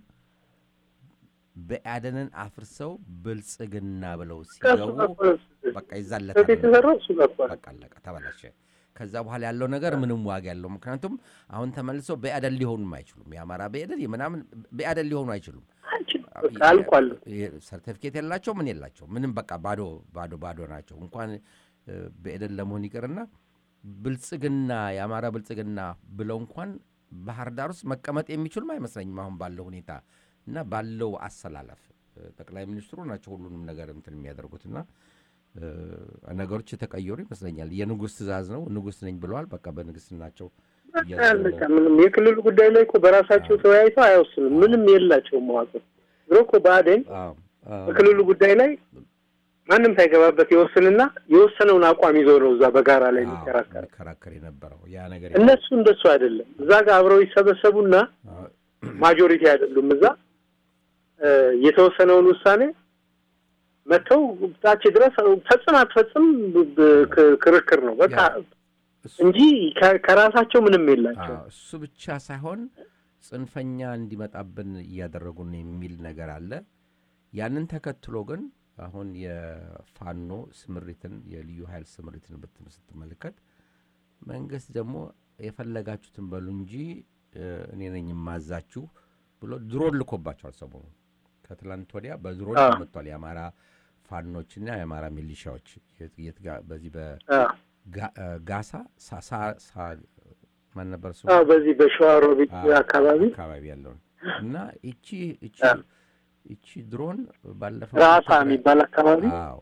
በአደንን አፍርሰው ብልጽግና ብለው ከእሱ ሲገቡ ጋር እኮ ነው በቃ ስህተት ይዛለታል። የተሰራው እሱ ጋር እኮ ነው። በቃ አለቀ፣ ተበላሸ። ከዛ በኋላ ያለው ነገር ምንም ዋጋ ያለው ምክንያቱም አሁን ተመልሰው በአደን ሊሆኑም አይችሉም። የአማራ በአደን የምናምን በአደን ሊሆኑ አይችሉም። አንቺን በቃ አልቋል። ሰርቲፊኬት የላቸው ምን የላቸው ምንም በቃ ባዶ ባዶ ባዶ ናቸው። እንኳን እ፣ በአደን ለመሆን ይቅርና ብልጽግና የአማራ ብልጽግና ብለው እንኳን ባህር ዳር ውስጥ መቀመጥ የሚችሉም አይመስለኝም አሁን ባለው ሁኔታ እና ባለው አሰላለፍ እ፣ ጠቅላይ ሚኒስትሩ ናቸው ሁሉንም ነገር እንትን የሚያደርጉትና እ፣ ነገሮች የተቀየሩ ይመስለኛል። የንጉሥ ትእዛዝ ነው ንጉሥ ነኝ ብለዋል። በቃ በንግስትናቸው እያዘ- በቃ ምንም የክልሉ ጉዳይ ላይ እኮ በራሳቸው ተወያይተው አይወስኑም። ምንም የላቸውም መዋቅር። ድሮ እኮ ብአዴን አዎ፣ አዎ። በክልሉ ጉዳይ ላይ ማንም ሳይገባበት ይወስንና የወሰነውን አቋም ይዞ ነው እዛ በጋራ ላይ አዎ፣ የሚከራከር። የሚከራከር የነበረው ያ ነገር እነሱ እንደሱ አይደለም። እዛ ጋር አብረው ይሰበሰቡና አዎ፣ ማጆሪቲ አይደሉም። እዛ እ፣ የተወሰነውን ውሳኔ መጥተው ታች ድረስ ፈጽም አትፈጽም ብ- ብ- ክ- ክርክር ነው በቃ እሱ እንጂ ከ- ከራሳቸው ምንም የላቸው። አዎ፣ እሱ ብቻ ሳይሆን ጽንፈኛ እንዲመጣብን እያደረጉን የሚል ነገር አለ። ያንን ተከትሎ ግን አሁን የፋኖ ስምሪትን የልዩ ኃይል ስምሪትን ብትም ስትመለከት መንግስት ደግሞ የፈለጋችሁትን በሉ እንጂ እ፣ እኔ ነኝ የማዛችሁ ብሎ ድሮን ልኮባቸዋል። ሰሞኑ ከትላንት ወዲያ በድሮን አዎ። ተመቷል። የአማራ ፋኖችና የአማራ ሚሊሻዎች የት- የት ጋ- በዚህ በ አዎ። ጋ- እ፣ ጋሳ ሳ- ሳ- ሳ- ማን ነበር ስሙ? አዎ፣ በዚህ በሸዋሮቢት አዎ፣ አካባቢ አካባቢ ያለውን እና እቺ እቺ አዎ። እቺ ድሮን ባለፈው ራሳ ትግራይ- የሚባል አካባቢ አዎ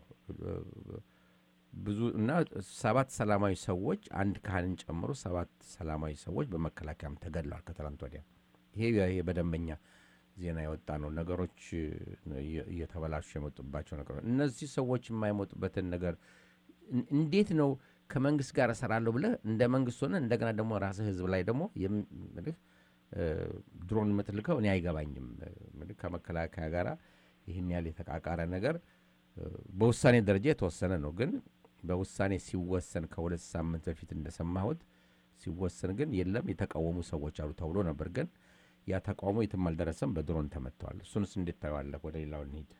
ብዙ እና ሰባት ሰላማዊ ሰዎች አንድ ካህንን ጨምሮ ሰባት ሰላማዊ ሰዎች በመከላከያም ተገድለዋል ከትላንት ወዲያ። ይሄ ይሄ በደንበኛ ዜና የወጣ ነው። ነገሮች እየ- እየተበላሹ የመጡባቸው ነገሮች እነዚህ ሰዎች የማይሞጡበትን ነገር እን- እንዴት ነው ከመንግስት ጋር እሰራለሁ ብለህ እንደ መንግስት ሆነ እንደገና ደግሞ ራስህ ህዝብ ላይ ደግሞ የም- ምልህ እ፣ ድሮን የምትልከው እኔ አይገባኝም። እ፣ ምልህ ከመከላከያ ጋር ይህን ያህል የተቃቃረ ነገር እ፣ በውሳኔ ደረጃ የተወሰነ ነው። ግን በውሳኔ ሲወሰን ከሁለት ሳምንት በፊት እንደሰማሁት ሲወሰን ግን የለም የተቃወሙ ሰዎች አሉ ተብሎ ነበር። ግን ያ ተቃውሞ የትም አልደረሰም፣ በድሮን ተመትተዋል። እሱንስ እንዴት ታየዋለህ? ወደ ሌላው እንሂድ።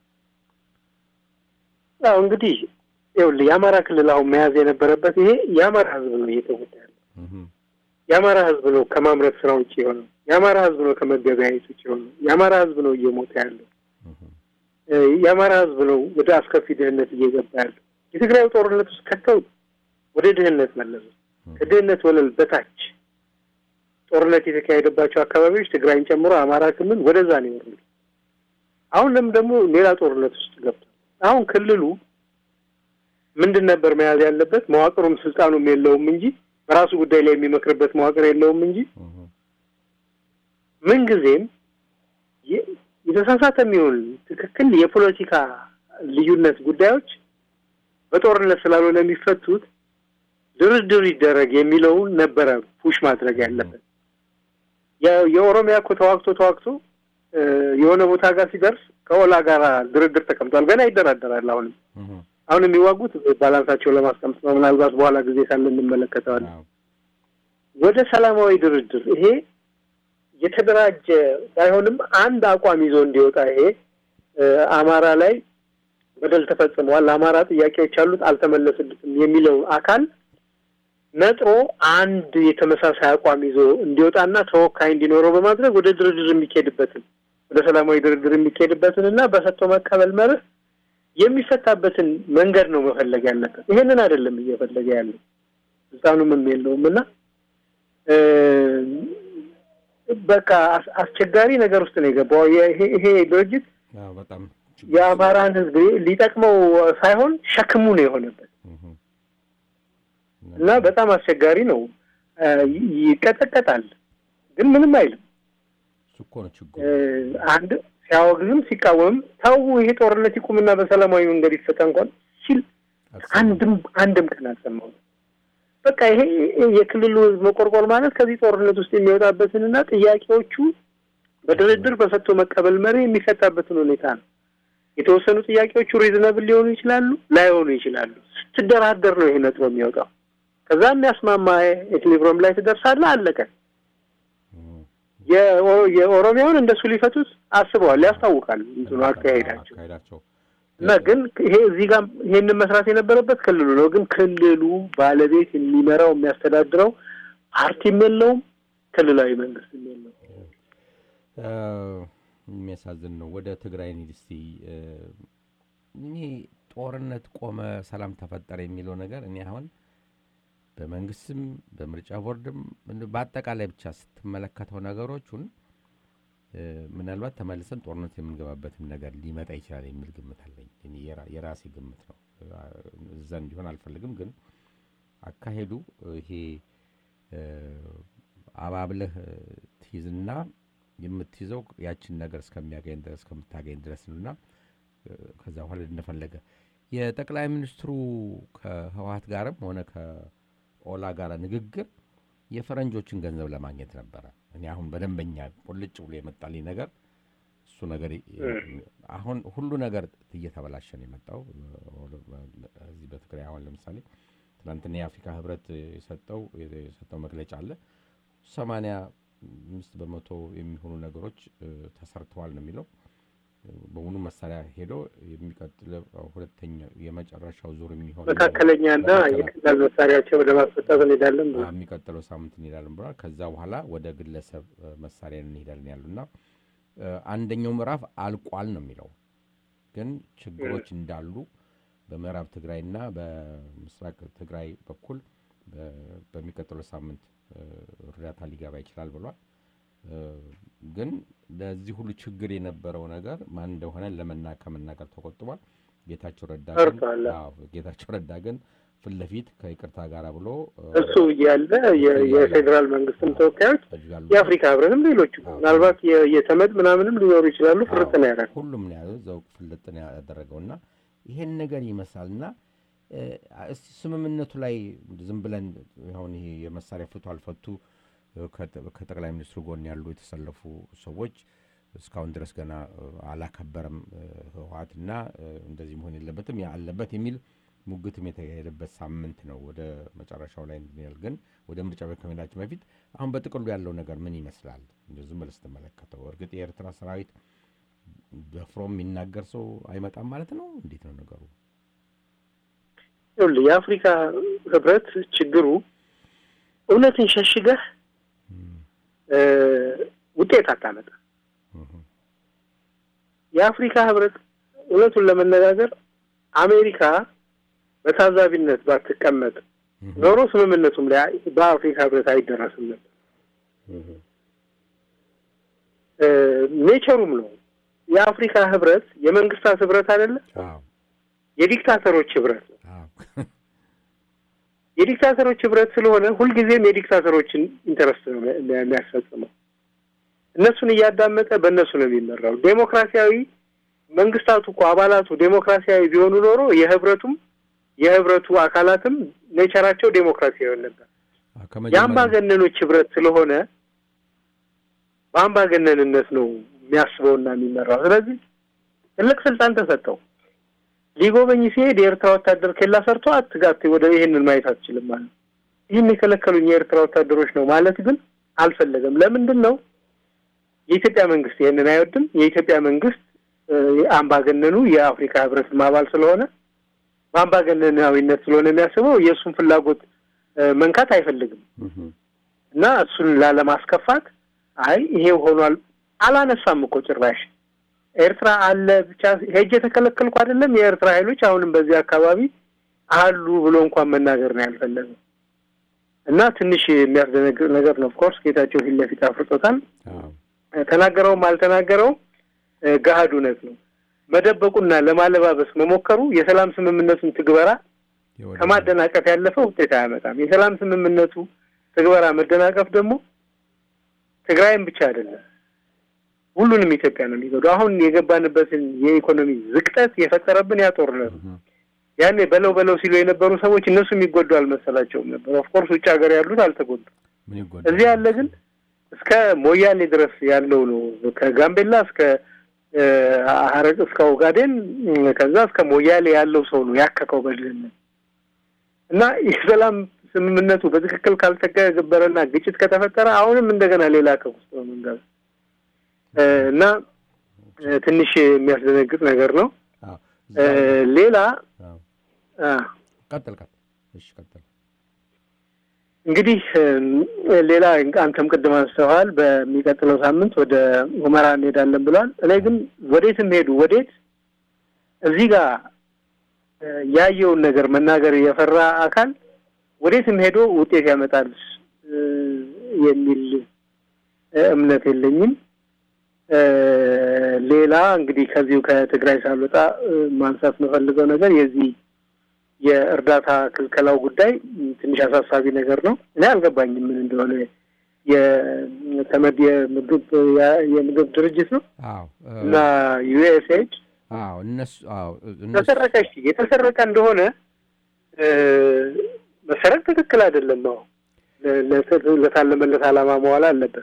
ያው እንግዲህ ይኸውልህ የአማራ ክልል አሁን መያዝ የነበረበት ይሄ የአማራ ህዝብ ነው እየተጎዳ ያለው። እህም፣ የአማራ ህዝብ ነው ከማምረት ስራ ውጭ የሆነው። የአማራ ህዝብ ነው ከመገበያየት ውጭ የሆነው። የአማራ ህዝብ ነው እየሞተ ያለው። እህም፣ እ፣ የአማራ ህዝብ ነው ወደ አስከፊ ድህነት እየገባ ያለው። የትግራዩ ጦርነት ውስጥ ከተው ወደ ድህነት መለሱ። ከድህነት ወለል በታች ጦርነት የተካሄደባቸው አካባቢዎች ትግራይን ጨምሮ አማራ ክልል ወደዛ ነው የወረዱት። አሁንም ደግሞ ሌላ ጦርነት ውስጥ ገብቷል። አሁን ክልሉ ምንድን ነበር መያዝ ያለበት? መዋቅሩም ስልጣኑም የለውም እንጂ በራሱ ጉዳይ ላይ የሚመክርበት መዋቅር የለውም እንጂ እህም፣ ምንጊዜም የ- የተሳሳተ የሚሆን ትክክል የፖለቲካ ልዩነት ጉዳዮች በጦርነት ስላልሆነ የሚፈቱት ድርድር ይደረግ የሚለውን ነበረ ፑሽ ማድረግ ያለበት። የ- የኦሮሚያ እኮ ተዋግቶ ተዋግቶ እ፣ የሆነ ቦታ ጋር ሲደርስ ከኦላ ጋር ድርድር ተቀምጧል። ገና ይደራደራል። አሁንም እህም፣ አሁን የሚዋጉት ባላንሳቸው ለማስቀመጥ ነው። ምናልባት በኋላ ጊዜ ሳለ እንመለከተዋለን። አዎ፣ ወደ ሰላማዊ ድርድር ይሄ የተደራጀ ባይሆንም አንድ አቋም ይዞ እንዲወጣ ይሄ አማራ ላይ በደል ተፈጽመዋል፣ አማራ ጥያቄዎች አሉት አልተመለስልትም የሚለው አካል ነጥሮ አንድ የተመሳሳይ አቋም ይዞ እንዲወጣና ተወካይ እንዲኖረው በማድረግ ወደ ድርድር የሚካሄድበትን ወደ ሰላማዊ ድርድር የሚካሄድበትን እና በሰጥቶ መቀበል መርህ የሚፈታበትን መንገድ ነው መፈለግ ያለበት። ይሄንን አይደለም እየፈለገ ያለው ስልጣኑም የለውም እና በቃ አስቸጋሪ ነገር ውስጥ ነው የገባው። ይሄ ድርጅት በጣም የአማራን ሕዝብ ሊጠቅመው ሳይሆን ሸክሙ ነው የሆነበት እና በጣም አስቸጋሪ ነው። ይቀጠቀጣል፣ ግን ምንም አይልም። እኮ ነው ችግሩ። አንድ ሲያወግዝም ሲቃወምም ተው ይሄ ጦርነት ይቁምና በሰላማዊ መንገድ ይፈታ እንኳን ሲል አንድም አንድም ቀን አልሰማሁም። በቃ ይሄ የክልሉ ህዝብ መቆርቆር ማለት ከዚህ ጦርነት ውስጥ የሚወጣበትንና ጥያቄዎቹ በድርድር በሰጥቶ መቀበል መሪ የሚፈታበትን ሁኔታ ነው። የተወሰኑ ጥያቄዎቹ ሪዝነብል ሊሆኑ ይችላሉ፣ ላይሆኑ ይችላሉ። ስትደራደር ነው ይሄ ነጥሮ የሚወጣው። ከዛ የሚያስማማ ኤክሊብረም ላይ ትደርሳለህ። አለቀ። የኦሮሚያውን እንደሱ ሊፈቱት አስበዋል፣ ያስታውቃል እንትኑ አካሄዳቸው አካሄዳቸው እና ግን ይሄ እዚህ ጋር ይሄንን መስራት የነበረበት ክልሉ ነው። ግን ክልሉ ባለቤት የሚመራው የሚያስተዳድረው ፓርቲም የለውም፣ ክልላዊ መንግስትም የለውም። የሚያሳዝን ነው። ወደ ትግራይ እንሂድ እስቲ። እኔ ጦርነት ቆመ፣ ሰላም ተፈጠረ የሚለው ነገር እኔ አሁን በመንግስትም በምርጫ ቦርድም በአጠቃላይ ብቻ ስትመለከተው ነገሮችን ምናልባት ተመልሰን ጦርነት የምንገባበትም ነገር ሊመጣ ይችላል የሚል ግምት አለኝ። የራሴ ግምት ነው። እዛ እንዲሆን አልፈልግም። ግን አካሄዱ ይሄ አባብለህ ትይዝና የምትይዘው ያችን ነገር እስከሚያገኝ ድረስ እስከምታገኝ ድረስ ነውና ከዛ በኋላ እንደፈለገ የጠቅላይ ሚኒስትሩ ከህወሀት ጋርም ሆነ ከኦላ ጋር ንግግር የፈረንጆችን ገንዘብ ለማግኘት ነበረ። እኔ አሁን በደንበኛ ቁልጭ ብሎ የመጣልኝ ነገር እሱ ነገር አሁን ሁሉ ነገር እየተበላሸ ነው የመጣው እዚህ በትግራይ አሁን ለምሳሌ ትናንትና የአፍሪካ ህብረት የሰጠው የሰጠው መግለጫ አለ ሰማንያ አምስት በመቶ የሚሆኑ ነገሮች ተሰርተዋል ነው የሚለው በሙሉ መሳሪያ ሄዶ የሚቀጥለው ሁለተኛው የመጨረሻው ዙር የሚሆን መካከለኛና የቀላል መሳሪያቸው ወደ ማስፈታት እንሄዳለን ብሏል። የሚቀጥለው ሳምንት እንሄዳለን ብሏል። ከዛ በኋላ ወደ ግለሰብ መሳሪያ እንሄዳለን ያሉና አንደኛው ምዕራፍ አልቋል ነው የሚለው ግን ችግሮች እንዳሉ በምዕራብ ትግራይና በምስራቅ ትግራይ በኩል በሚቀጥለው ሳምንት እርዳታ ሊገባ ይችላል ብሏል። ግን ለዚህ ሁሉ ችግር የነበረው ነገር ማን እንደሆነ ለመና ከመናገር ተቆጥቧል። ጌታቸው ረዳ ግን ጌታቸው ረዳ ግን ፊት ለፊት ከይቅርታ ጋር ብሎ እሱ እያለ የፌዴራል መንግስትም ተወካዮች የአፍሪካ ህብረትም ሌሎቹ ምናልባት የተመድ ምናምንም ሊኖሩ ይችላሉ። ፍርጥ ነው ያደረገው ሁሉም ነው ያለው እዛው ፍልጥ ነው ያደረገው እና ይሄን ነገር ይመስላል እና እስቲ ስምምነቱ ላይ ዝም ብለን አሁን ይሄ የመሳሪያ ፍቱ አልፈቱ ከጠቅላይ ሚኒስትሩ ጎን ያሉ የተሰለፉ ሰዎች እስካሁን ድረስ ገና አላከበረም ህወሓትና እንደዚህ መሆን የለበትም ያ አለበት የሚል ሙግትም የተካሄደበት ሳምንት ነው። ወደ መጨረሻው ላይ እንድንል ግን ወደ ምርጫ ከመሄዳችን በፊት አሁን በጥቅሉ ያለው ነገር ምን ይመስላል? እንደ ዝም ብለህ ስትመለከተው እርግጥ የኤርትራ ሰራዊት ደፍሮ የሚናገር ሰው አይመጣም ማለት ነው። እንዴት ነው ነገሩ? ይኸውልህ የአፍሪካ ህብረት ችግሩ እውነትን ሸሽገህ ውጤት አታመጣ። የአፍሪካ ህብረት እውነቱን ለመነጋገር አሜሪካ በታዛቢነት ባትቀመጥ ኖሮ ስምምነቱም ላይ በአፍሪካ ህብረት አይደረስም ነበር። ኔቸሩም ነው። የአፍሪካ ህብረት የመንግስታት ህብረት አይደለም፣ የዲክታተሮች ህብረት ነው። የዲክታተሮች ህብረት ስለሆነ ሁልጊዜም የዲክታተሮችን ኢንተረስት ነው የሚያስፈጽመው። እነሱን እያዳመጠ በእነሱ ነው የሚመራው። ዴሞክራሲያዊ መንግስታቱ እኮ አባላቱ ዴሞክራሲያዊ ቢሆኑ ኖሮ የህብረቱም የህብረቱ አካላትም ኔቸራቸው ዴሞክራሲያዊ ይሆን ነበር። የአምባገነኖች ህብረት ስለሆነ በአምባገነንነት ነው የሚያስበውና የሚመራው። ስለዚህ ትልቅ ስልጣን ተሰጠው። ሊጎበኝ ሲሄድ የኤርትራ ወታደር ኬላ ሰርቶ አትጋት ወደ ይሄንን ማየት አትችልም ማለት ይህን የከለከሉኝ የኤርትራ ወታደሮች ነው ማለት ግን አልፈለገም። ለምንድን ነው የኢትዮጵያ መንግስት ይህንን አይወድም። የኢትዮጵያ መንግስት እ፣ አምባገነኑ የአፍሪካ ህብረትም አባል ስለሆነ በአምባገነናዊነት ስለሆነ የሚያስበው የእሱን ፍላጎት እ፣ መንካት አይፈልግም እህም፣ እና እሱን ላለማስከፋት አይ ይሄ ሆኗል አላነሳም እኮ ጭራሽ ኤርትራ አለ ብቻ ሄጅ የተከለከልኩ አይደለም የኤርትራ ኃይሎች አሁንም በዚህ አካባቢ አሉ ብሎ እንኳን መናገር ነው ያልፈለገው እና ትንሽ የሚያስደነግጥ ነገር ነው። ኦፍኮርስ ጌታቸው ፊት ለፊት አፍርጦታል። አዎ፣ ተናገረውም አልተናገረውም እ፣ ገሃድ እውነት ነው። መደበቁና ለማለባበስ መሞከሩ የሰላም ስምምነቱን ትግበራ የወደ- ከማደናቀፍ ያለፈ ውጤት አያመጣም። የሰላም ስምምነቱ ትግበራ መደናቀፍ ደግሞ ትግራይም ብቻ አይደለም ሁሉንም ኢትዮጵያ ነው የሚጎዱ። አሁን የገባንበትን የኢኮኖሚ ዝቅጠት የፈጠረብን ያ ጦርነት ነው። እህም፣ ያኔ በለው በለው ሲሉ የነበሩ ሰዎች እነሱ የሚጎዱ አልመሰላቸውም ነበር። ኦፍኮርስ ውጭ ሀገር ያሉት አልተጎዱም። ምን ይጎዳል? እዚህ ያለ ግን እስከ ሞያሌ ድረስ ያለው ነው። ከጋምቤላ እስከ እ፣ ሀረር እስከ ኦጋዴን እ፣ ከዛ እስከ ሞያሌ ያለው ሰው ነው ያከከው በድህነት እና የሰላም ስምምነቱ በትክክል ካልተገበረና ግጭት ከተፈጠረ አሁንም እንደገና ሌላ ከፍ ውስጥ ነው የምንገባው እ፣ እና እ፣ ትንሽ የሚያስደነግጥ ነገር ነው። አዎ፣ እ፣ እዛ- ሌላ አዎ፣ አ፣ ቀጥል ቀጥል። እሺ ቀጥል። እንግዲህ እም፣ ሌላ አንተም ቅድም አንስተዋል። በሚቀጥለው ሳምንት ወደ ሁመራ እንሄዳለን ብለዋል። እኔ ግን ወዴትም ሄዱ ወዴት እዚህ ጋር እ፣ ያየውን ነገር መናገር የፈራ አካል ወዴትም ሄዶ ውጤት ያመጣል እ፣ የሚል እ፣ እምነት የለኝም። እ፣ ሌላ እንግዲህ ከዚሁ ከትግራይ ሳልወጣ እ፣ ማንሳት የምፈልገው ነገር የዚህ የእርዳታ ክልከላው ጉዳይ ም፣ ትንሽ አሳሳቢ ነገር ነው። እኔ አልገባኝም ምን እንደሆነ። የተመድ የምግብ ያ- የምግብ ድርጅት ነው አዎ እ፣ እና ዩኤስኤድ አዎ እነሱ አዎ እነሱ ተሰረቀ። እሺ የተሰረቀ እንደሆነ እ፣ መሰረቅ ትክክል አይደለም። አዎ ለ- ለ- ለታለመለት ዓላማ መዋል አለበት።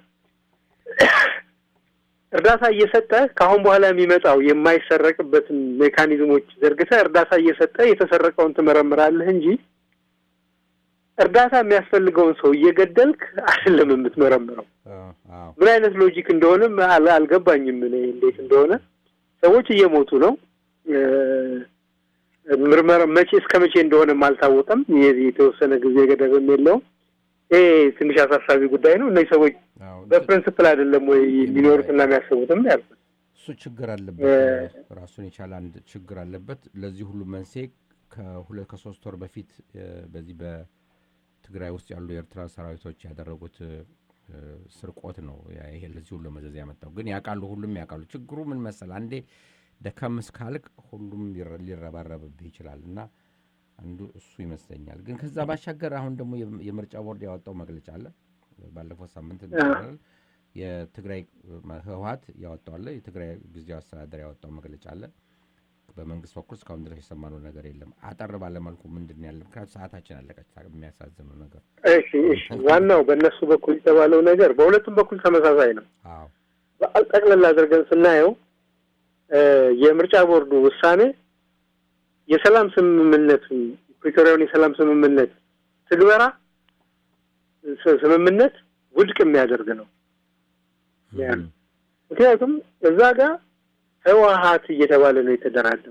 እርዳታ እየሰጠ ከአሁን በኋላ የሚመጣው የማይሰረቅበትን ሜካኒዝሞች ዘርግተህ እርዳታ እየሰጠ የተሰረቀውን ትመረምራለህ እንጂ እርዳታ የሚያስፈልገውን ሰው እየገደልክ አይደለም የምትመረምረው። እ፣ አዎ ምን አይነት ሎጂክ እንደሆነም አል- አልገባኝም። እኔ እንዴት እንደሆነ ሰዎች እየሞቱ ነው። እ፣ ምርመራ መቼ እስከ መቼ እንደሆነም አልታወቀም። የዚህ የተወሰነ ጊዜ ገደብም የለውም። ይሄ ትንሽ አሳሳቢ ጉዳይ ነው። እነዚህ ሰዎች አዎ በፕሪንስፕል አይደለም ወይ የሚኖሩትና የሚያስቡትም ያልኩት። እሱ ችግር አለበት። ራሱን የቻለ አንድ ችግር አለበት። ለዚህ ሁሉ መንስኤ ከሁለት ከሶስት ወር በፊት እ፣ በዚህ በትግራይ ውስጥ ያሉ የኤርትራ ሰራዊቶች ያደረጉት እ፣ ስርቆት ነው። ያ- ይሄ ለዚህ ሁሉ መዘዝ ያመጣው ግን ያውቃሉ፣ ሁሉም ያውቃሉ። ችግሩ ምን መሰል፣ አንዴ ደከም እስካልቅ ሁሉም ሊረ- ሊረባረብብህ ይችላል እና አንዱ እሱ ይመስለኛል። ግን ከዛ ባሻገር አሁን ደግሞ የም- የምርጫ ቦርድ ያወጣው መግለጫ አለ። ባለፈው ሳምንት እንደተባለው የትግራይ ህወሀት ያወጣው አለ። የትግራይ ጊዜያዊ አስተዳደር ያወጣው መግለጫ አለ። በመንግስት በኩል እስካሁን ድረስ የሰማነው ነገር የለም። አጠር ባለመልኩ ምንድን ነው ያለ? ምክንያቱም ሰዓታችን አለቀች። የሚያሳዝነው ነገር እሺ እሺ፣ ዋናው በእነሱ በኩል የተባለው ነገር በሁለቱም በኩል ተመሳሳይ ነው። አዎ ጠቅለላ አድርገን ስናየው እ፣ የምርጫ ቦርዱ ውሳኔ የሰላም ስምምነቱን ፕሪቶሪያውን የሰላም ስምምነት ትግበራ ስ- ስምምነት ውድቅ የሚያደርግ ነው። ያ ነው። ምክንያቱም እዛ ጋር ህወሀት እየተባለ ነው የተደራደሩ።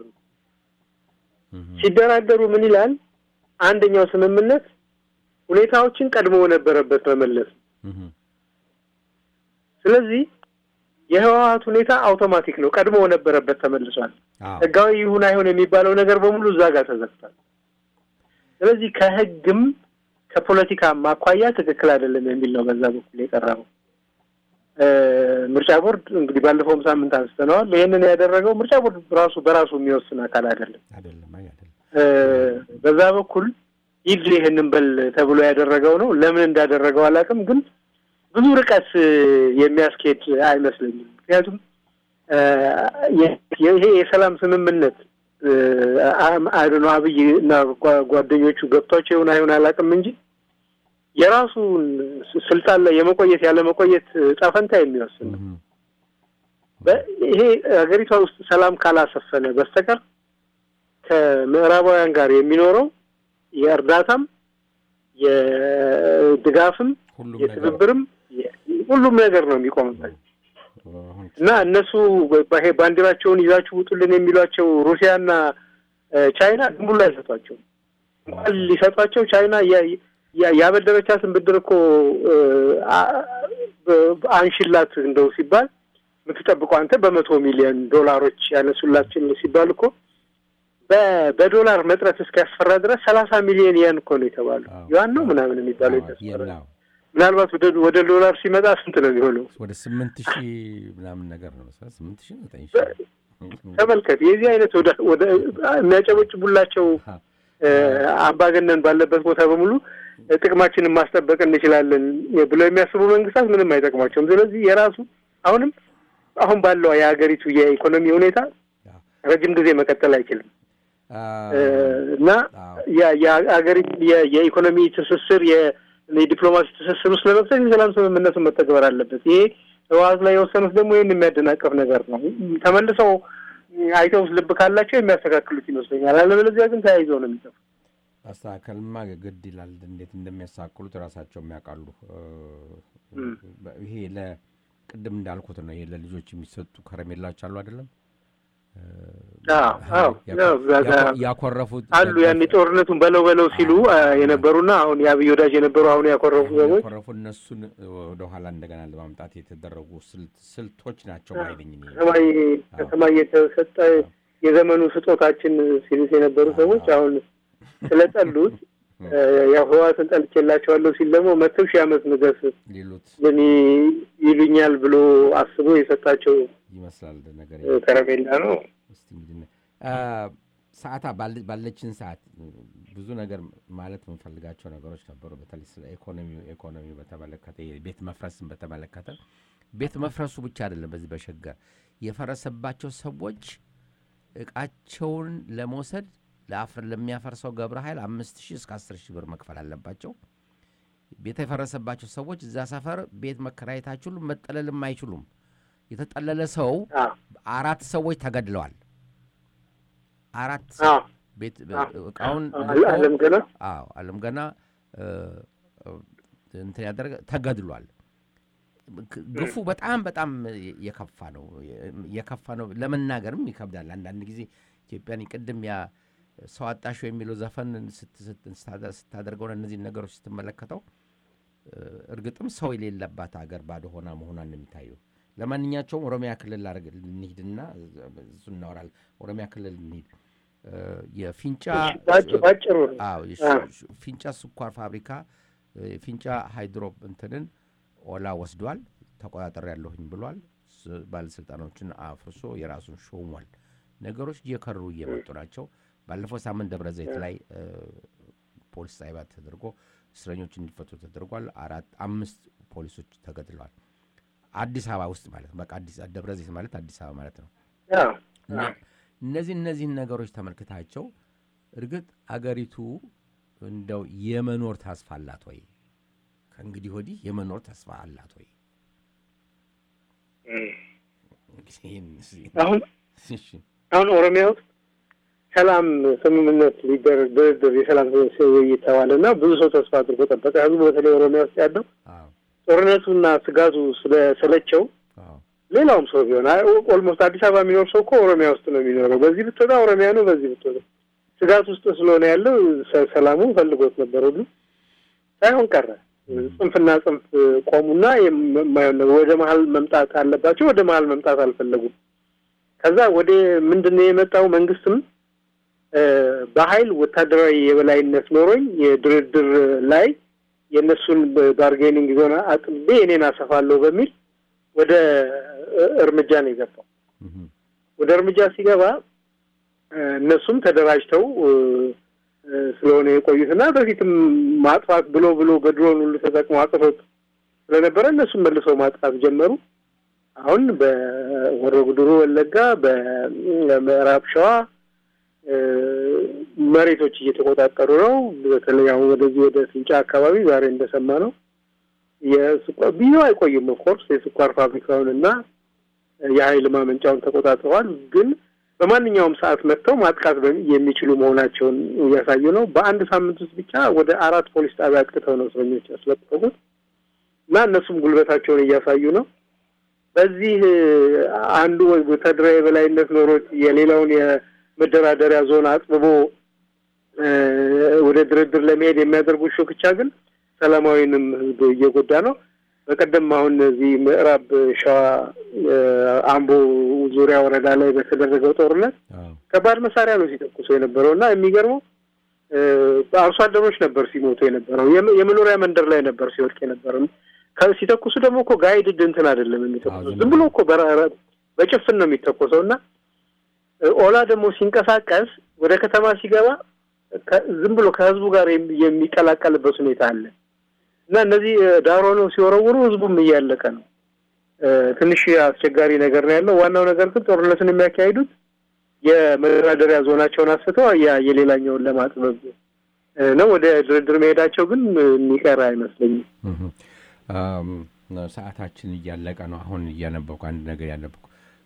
ሲደራደሩ ምን ይላል? አንደኛው ስምምነት ሁኔታዎችን ቀድሞ ነበረበት መመለስ ነው። ስለዚህ የህወሀት ሁኔታ አውቶማቲክ ነው፣ ቀድሞ ነበረበት ተመልሷል። አዎ ህጋዊ ይሁን አይሁን የሚባለው ነገር በሙሉ እዛ ጋር ተዘግቷል። ስለዚህ ከህግም ከፖለቲካም አኳያ ትክክል አይደለም የሚል ነው በዛ በኩል የቀረበው። እ፣ ምርጫ ቦርድ እንግዲህ ባለፈውም ሳምንት አንስተነዋል። ይህንን ያደረገው ምርጫ ቦርድ ራሱ በራሱ የሚወስን አካል አይደለም። አይደለም አይ አይደለም እ፣ በዛ በኩል ይድ ይህንን በል ተብሎ ያደረገው ነው። ለምን እንዳደረገው አላውቅም፣ ግን ብዙ ርቀት እ፣ የሚያስኬድ አይመስለኝም። ምክንያቱም እ፣ የ- ይሄ የሰላም ስምምነት አይዶነ አብይ እና ጓ- ጓደኞቹ ገብቷቸው ይሁን አይሁን አላውቅም እንጂ የራሱን ስ- ስልጣን ላይ የመቆየት ያለ መቆየት ጣፈንታ የሚወስን ነው። እህም። በ- ይሄ ሀገሪቷ ውስጥ ሰላም ካላሰፈነ በስተቀር ከምዕራባውያን ጋር የሚኖረው የእርዳታም የድጋፍም ሁሉም ነገር የትብብርም የ- ሁሉም ነገር ነው የሚቆምበት። አሁን እና እነሱ ይሄ ባንዲራቸውን ይዛችሁ ውጡልን የሚሏቸው ሩሲያና እ፣ ቻይና ዝም ብሎ አይሰጧቸውም። እንኳን ሊሰጧቸው ቻይና ያ- ያ- ያበደረቻትን ብድር እኮ እ፣ አ- በ- አንሽላት እንደው ሲባል የምትጠብቀው አንተ በመቶ ሚሊዮን ዶላሮች ያነሱላችን ሲባል እኮ በ- በዶላር መጥረት እስኪያስፈራ ድረስ ሰላሳ ሚሊዮን ያን እኮ ነው የተባሉ አዎ። ያን ነው ምናምን የሚባለው አዎ፣ የተስፈራ የናው ምናልባት ወደ ወደ ዶላር ሲመጣ ስንት ነው የሚሆነው? ወደ ስምንት ሺህ ምናምን ነገር ነው መሰለህ ስምንት ሺህ ዘጠኝ ሺህ ተመልከት። የዚህ አይነት ወደ ወደ የሚያጨበጭቡላቸው አዎ። እ፣ አምባገነን ባለበት ቦታ በሙሉ እ፣ ጥቅማችንን ማስጠበቅ እንችላለን ብለው የሚያስቡ መንግስታት ምንም አይጠቅማቸውም። ስለዚህ የራሱ አሁንም አሁን ባለው የሀገሪቱ የኢኮኖሚ ሁኔታ አዎ። ረጅም ጊዜ መቀጠል አይችልም አ፣ እ፣ እና አዎ። የ- የሀገሪቱ የ- የኢኮኖሚ ትስስር የ- የዲፕሎማሲ ትስስር ውስጥ ለመክተት የሰላም ስምምነቱን መተግበር አለበት። ይሄ ህወሓት ላይ የወሰኑት ደግሞ ይህን የሚያደናቀፍ ነገር ነው። ተመልሰው አይተው ልብ ካላቸው የሚያስተካክሉት ይመስለኛል። አለበለዚያ ግን ተያይዘው ነው የሚጠፉ። ማስተካከልማ ግድ ይላል። እንዴት እንደሚያሳክሉት ራሳቸው የሚያውቃሉ። እ፣ እም። ይሄ ለቅድም እንዳልኩት ነው። ይሄ ለልጆች የሚሰጡ ከረሜላዎች አሉ አይደለም አዎ አዎ ያው እዛ ጋ ያኮ- ያኮረፉት አሉ ያኔ ጦርነቱን በለው በለው ሲሉ አ፣ የነበሩና አሁን የአብይ ወዳጅ የነበሩ አሁን ያኮረፉ ሰዎች ያኮረፉ እነሱን ወደኋላ እንደገና ለማምጣት የተደረጉ ስልት- ስልቶች ናቸው ባይነኝ እኔ። ከሰማይ ከሰማይ የተሰጠ የዘመኑ ስጦታችን ሲሉት የነበሩ ሰዎች አሁን ስለጠሉት እ፣ ያው ህወሓትን ጠልቼላቸዋለሁ ሲል ደግሞ መተው ሺህ ዓመት ንገስ ሊሉት ምን ይሉኛል ብሎ አስቦ የሰጣቸው ይመስላል ነገር እ፣ ከረሜላ ነው። እስቲ እንግዲህ ነ- አ፣ ሰዓታ ባለ- ባለችን ሰዓት ብዙ ነገር ማለት የምንፈልጋቸው ነገሮች ነበሩ። በተለይ ስለ ኢኮኖሚ ኢኮኖሚ በተመለከተ ቤት መፍረስን በተመለከተ ቤት መፍረሱ ብቻ አይደለም። በዚህ በሸገር የፈረሰባቸው ሰዎች እቃቸውን ለመውሰድ ለአፍር ለሚያፈርሰው ገብረ ኃይል አምስት ሺህ እስከ አስር ሺህ ብር መክፈል አለባቸው። ቤት የፈረሰባቸው ሰዎች እዛ ሰፈር ቤት መከራየት አይችሉም፣ መጠለልም አይችሉም። የተጠለለ ሰው አዎ አራት ሰዎች ተገድለዋል። አራት አዎ ቤት እቃውን አለ- አለም ገና አዎ አለም ገና እ፣ እ፣ እንትን ያደረገ ተገድሏል። ግ- ግፉ በጣም በጣም የከፋ ነው የከፋ ነው። ለመናገርም ይከብዳል። አንዳንድ ጊዜ ኢትዮጵያን ቅድም ያ ሰው አጣሹ የሚለው ዘፈን ስት- ስት- ስታደ- ስታደርገው እነዚህን ነገሮች ስትመለከተው እ፣ እርግጥም ሰው የሌለባት ሀገር ባዶ ሆና መሆኗን ነው የሚታየው። ለማንኛቸውም ኦሮሚያ ክልል ላደርግ እንሂድና እሱ እናወራለን። ኦሮሚያ ክልል እንሂድ። እ፣ የፊንጫ ባጭ- ባጭሩ ነው። አዎ የሱ- አዎ። ሱ- ፊንጫ ስኳር ፋብሪካ እ፣ ፊንጫ ሃይድሮ እንትንን ኦላ ወስዷል፣ ተቆጣጠር ያለሁኝ ብሏል። ስ- ባለስልጣኖችን አፍርሶ የራሱን ሾሟል። ነገሮች እየከሩ እየመጡ ናቸው። ባለፈው ሳምንት ደብረ ዘይት ላይ እ፣ ፖሊስ ጣቢያ ተደርጎ እስረኞች እንዲፈቱ ተደርጓል። አራት አምስት ፖሊሶች ተገድለዋል። አዲስ አበባ ውስጥ ማለት ነው። በቃ አዲስ ደብረ ዘይት ማለት አዲስ አበባ ማለት ነው። አዎ እና እነዚህ እነዚህን ነገሮች ተመልክታቸው እርግጥ አገሪቱ እንደው የመኖር ተስፋ አላት ወይ? ከእንግዲህ ወዲህ የመኖር ተስፋ አላት ወይ? እንግዲህ ይህን እስኪ- አሁን እሺ፣ አሁን ኦሮሚያ ውስጥ ሰላም ስምምነት ሊደረግ ድርድር የሰላም ስምምነት ውይይት ተባለ እና ብዙ ሰው ተስፋ አድርጎ ጠበቀ። ህዝቡ በተለይ ኦሮሚያ ውስጥ ያለው አዎ፣ ጦርነቱና ስጋቱ ስለሰለቸው አዎ፣ ሌላውም ሰው ቢሆን አይ ኦልሞስት አዲስ አበባ የሚኖር ሰው እኮ ኦሮሚያ ውስጥ ነው የሚኖረው። በዚህ ብትወጣ ኦሮሚያ ነው፣ በዚህ ብትወጣ ስጋት ውስጥ ስለሆነ ያለው ሰ- ሰላሙ ፈልጎት ነበር ሁሉ ሳይሆን ቀረ። ጽንፍና ጽንፍ ቆሙና የማይሆን ነገር ወደ መሀል መምጣት አለባቸው። ወደ መሀል መምጣት አልፈለጉም። ከዛ ወደ ምንድን ነው የመጣው? መንግስትም እ፣ በኃይል ወታደራዊ የበላይነት ኖሮኝ የድርድር ላይ የእነሱን ባርጌኒንግ ዞን አጥቤ እኔን አሰፋለሁ በሚል ወደ እ፣ እርምጃ ነው የገባው። እህም፣ ወደ እርምጃ ሲገባ እ፣ እነሱም ተደራጅተው እ፣ እ፣ ስለሆነ የቆዩትና በፊትም ማጥፋት ብሎ ብሎ በድሮን ሁሉ ተጠቅሞ አጥፎት ስለነበረ እነሱም መልሰው ማጥፋት ጀመሩ። አሁን በወሮ ጉድሩ ወለጋ፣ በምዕራብ ሸዋ እ፣ መሬቶች እየተቆጣጠሩ ነው። በተለይ አሁን ወደዚህ ወደ ፍንጫ አካባቢ ዛሬ እንደሰማ ነው የስኳር ብዙ አይቆዩም። ኦፍኮርስ የስኳር ፋብሪካውን እና የኃይል ማመንጫውን ተቆጣጥረዋል። ግን በማንኛውም ሰዓት መጥተው ማጥቃት በሚ- የሚችሉ መሆናቸውን እያሳዩ ነው። በአንድ ሳምንት ውስጥ ብቻ ወደ አራት ፖሊስ ጣቢያ አጥቅተው ነው እስረኞች ያስለቀቁት እና እነሱም ጉልበታቸውን እያሳዩ ነው። በዚህ አንዱ ወታደራዊ የበላይነት ኖሮት የሌላውን የመደራደሪያ ዞን አጥብቦ ወደ ድርድር ለመሄድ የሚያደርጉት ሹክቻ ግን ሰላማዊንም ህዝብ እየጎዳ ነው። በቀደም አሁን እዚህ ምዕራብ ሸዋ አምቦ ዙሪያ ወረዳ ላይ በተደረገው ጦርነት ከባድ መሳሪያ ነው ሲተኩሱ የነበረው እና የሚገርመው አርሶ አደሮች ነበር ሲሞቱ የነበረው። የመኖሪያ መንደር ላይ ነበር ሲወድቅ የነበረው። ሲተኩሱ ደግሞ እኮ ጋይድድ እንትን አይደለም የሚተኩሱት፣ ዝም ብሎ እኮ በጭፍን ነው የሚተኮሰው እና ኦላ ደግሞ ሲንቀሳቀስ ወደ ከተማ ሲገባ ዝም ብሎ ከህዝቡ ጋር የሚቀላቀልበት ሁኔታ አለ እና እነዚህ ዳር ሆነው ሲወረውሩ ህዝቡም እያለቀ ነው። ትንሽ አስቸጋሪ ነገር ነው ያለው። ዋናው ነገር ግን ጦርነትን የሚያካሂዱት የመደራደሪያ ዞናቸውን አስፍተው የሌላኛውን ለማጥበብ ነው። ወደ ድርድር መሄዳቸው ግን የሚቀር አይመስለኝም። ሰዓታችን እያለቀ ነው። አሁን እያነበኩ አንድ ነገር ያነበኩ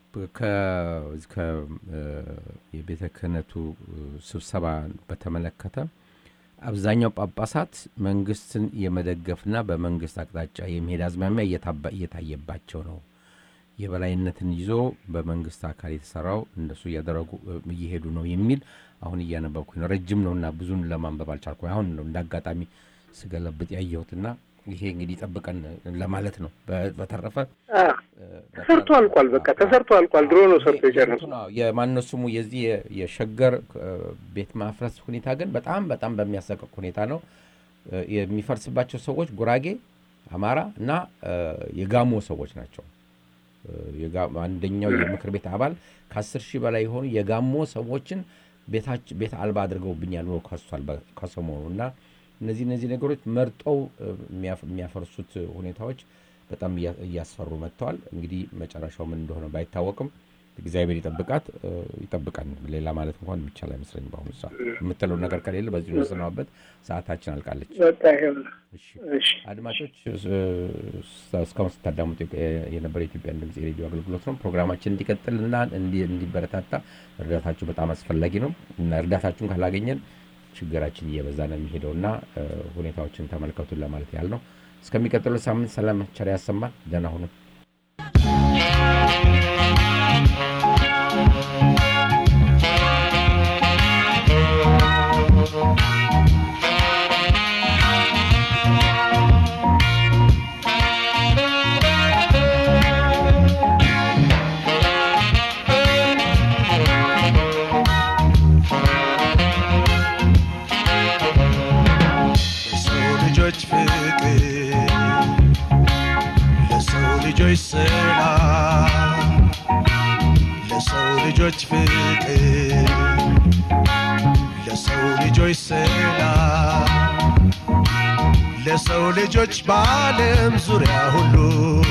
የቤተ ክህነቱ ስብሰባ በተመለከተ አብዛኛው ጳጳሳት መንግስትን የመደገፍና በመንግስት አቅጣጫ የመሄድ አዝማሚያ እየታየባቸው ነው። የበላይነትን ይዞ በመንግስት አካል የተሰራው እንደሱ እያደረጉ እየሄዱ ነው የሚል አሁን እያነበብኩ ነው። ረጅም ነውና ብዙን ለማንበብ አልቻልኩ። አሁን ነው እንደ አጋጣሚ ስገለብጥ ያየሁትና ይሄ እንግዲህ ጠብቀን ለማለት ነው። በተረፈ ተሰርቶ አልቋል። በቃ ተሰርቶ አልቋል። ድሮ ነው ሰርቶ የጨረሱ። የማነው ስሙ የዚህ የሸገር ቤት ማፍረስ ሁኔታ ግን በጣም በጣም በሚያሰቅቅ ሁኔታ ነው የሚፈርስባቸው ሰዎች ጉራጌ፣ አማራ እና የጋሞ ሰዎች ናቸው። አንደኛው የምክር ቤት አባል ከአስር ሺህ በላይ የሆኑ የጋሞ ሰዎችን ቤት አልባ አድርገውብኛል ብሎ ከሷል ከሰሞኑ እና እነዚህ እነዚህ ነገሮች መርጠው የሚያፈርሱት ሁኔታዎች በጣም እያስፈሩ መጥተዋል። እንግዲህ መጨረሻው ምን እንደሆነ ባይታወቅም እግዚአብሔር ይጠብቃት ይጠብቃን። ሌላ ማለት እንኳን የሚቻል አይመስለኝም። በአሁኑ ሰዓት የምትለው ነገር ከሌለ በዚህ ወስነዋበት ሰዓታችን አልቃለች። አድማጮች እስካሁን ስታዳሙት የነበረ የኢትዮጵያን ድምፅ የሬዲዮ አገልግሎት ነው። ፕሮግራማችን እንዲቀጥልና እንዲበረታታ እርዳታችሁ በጣም አስፈላጊ ነው እና እርዳታችሁን ካላገኘን ችግራችን እየበዛ ነው የሚሄደው እና ሁኔታዎችን ተመልከቱን ለማለት ያህል ነው። እስከሚቀጥለው ሳምንት ሰላም ቸር ያሰማል። ደህና ሁኑ። ልጆች ሰላም ለሰው ልጆች ፍቅር ለሰው ልጆች ሰላም ለሰው ልጆች በዓለም ዙሪያ ሁሉ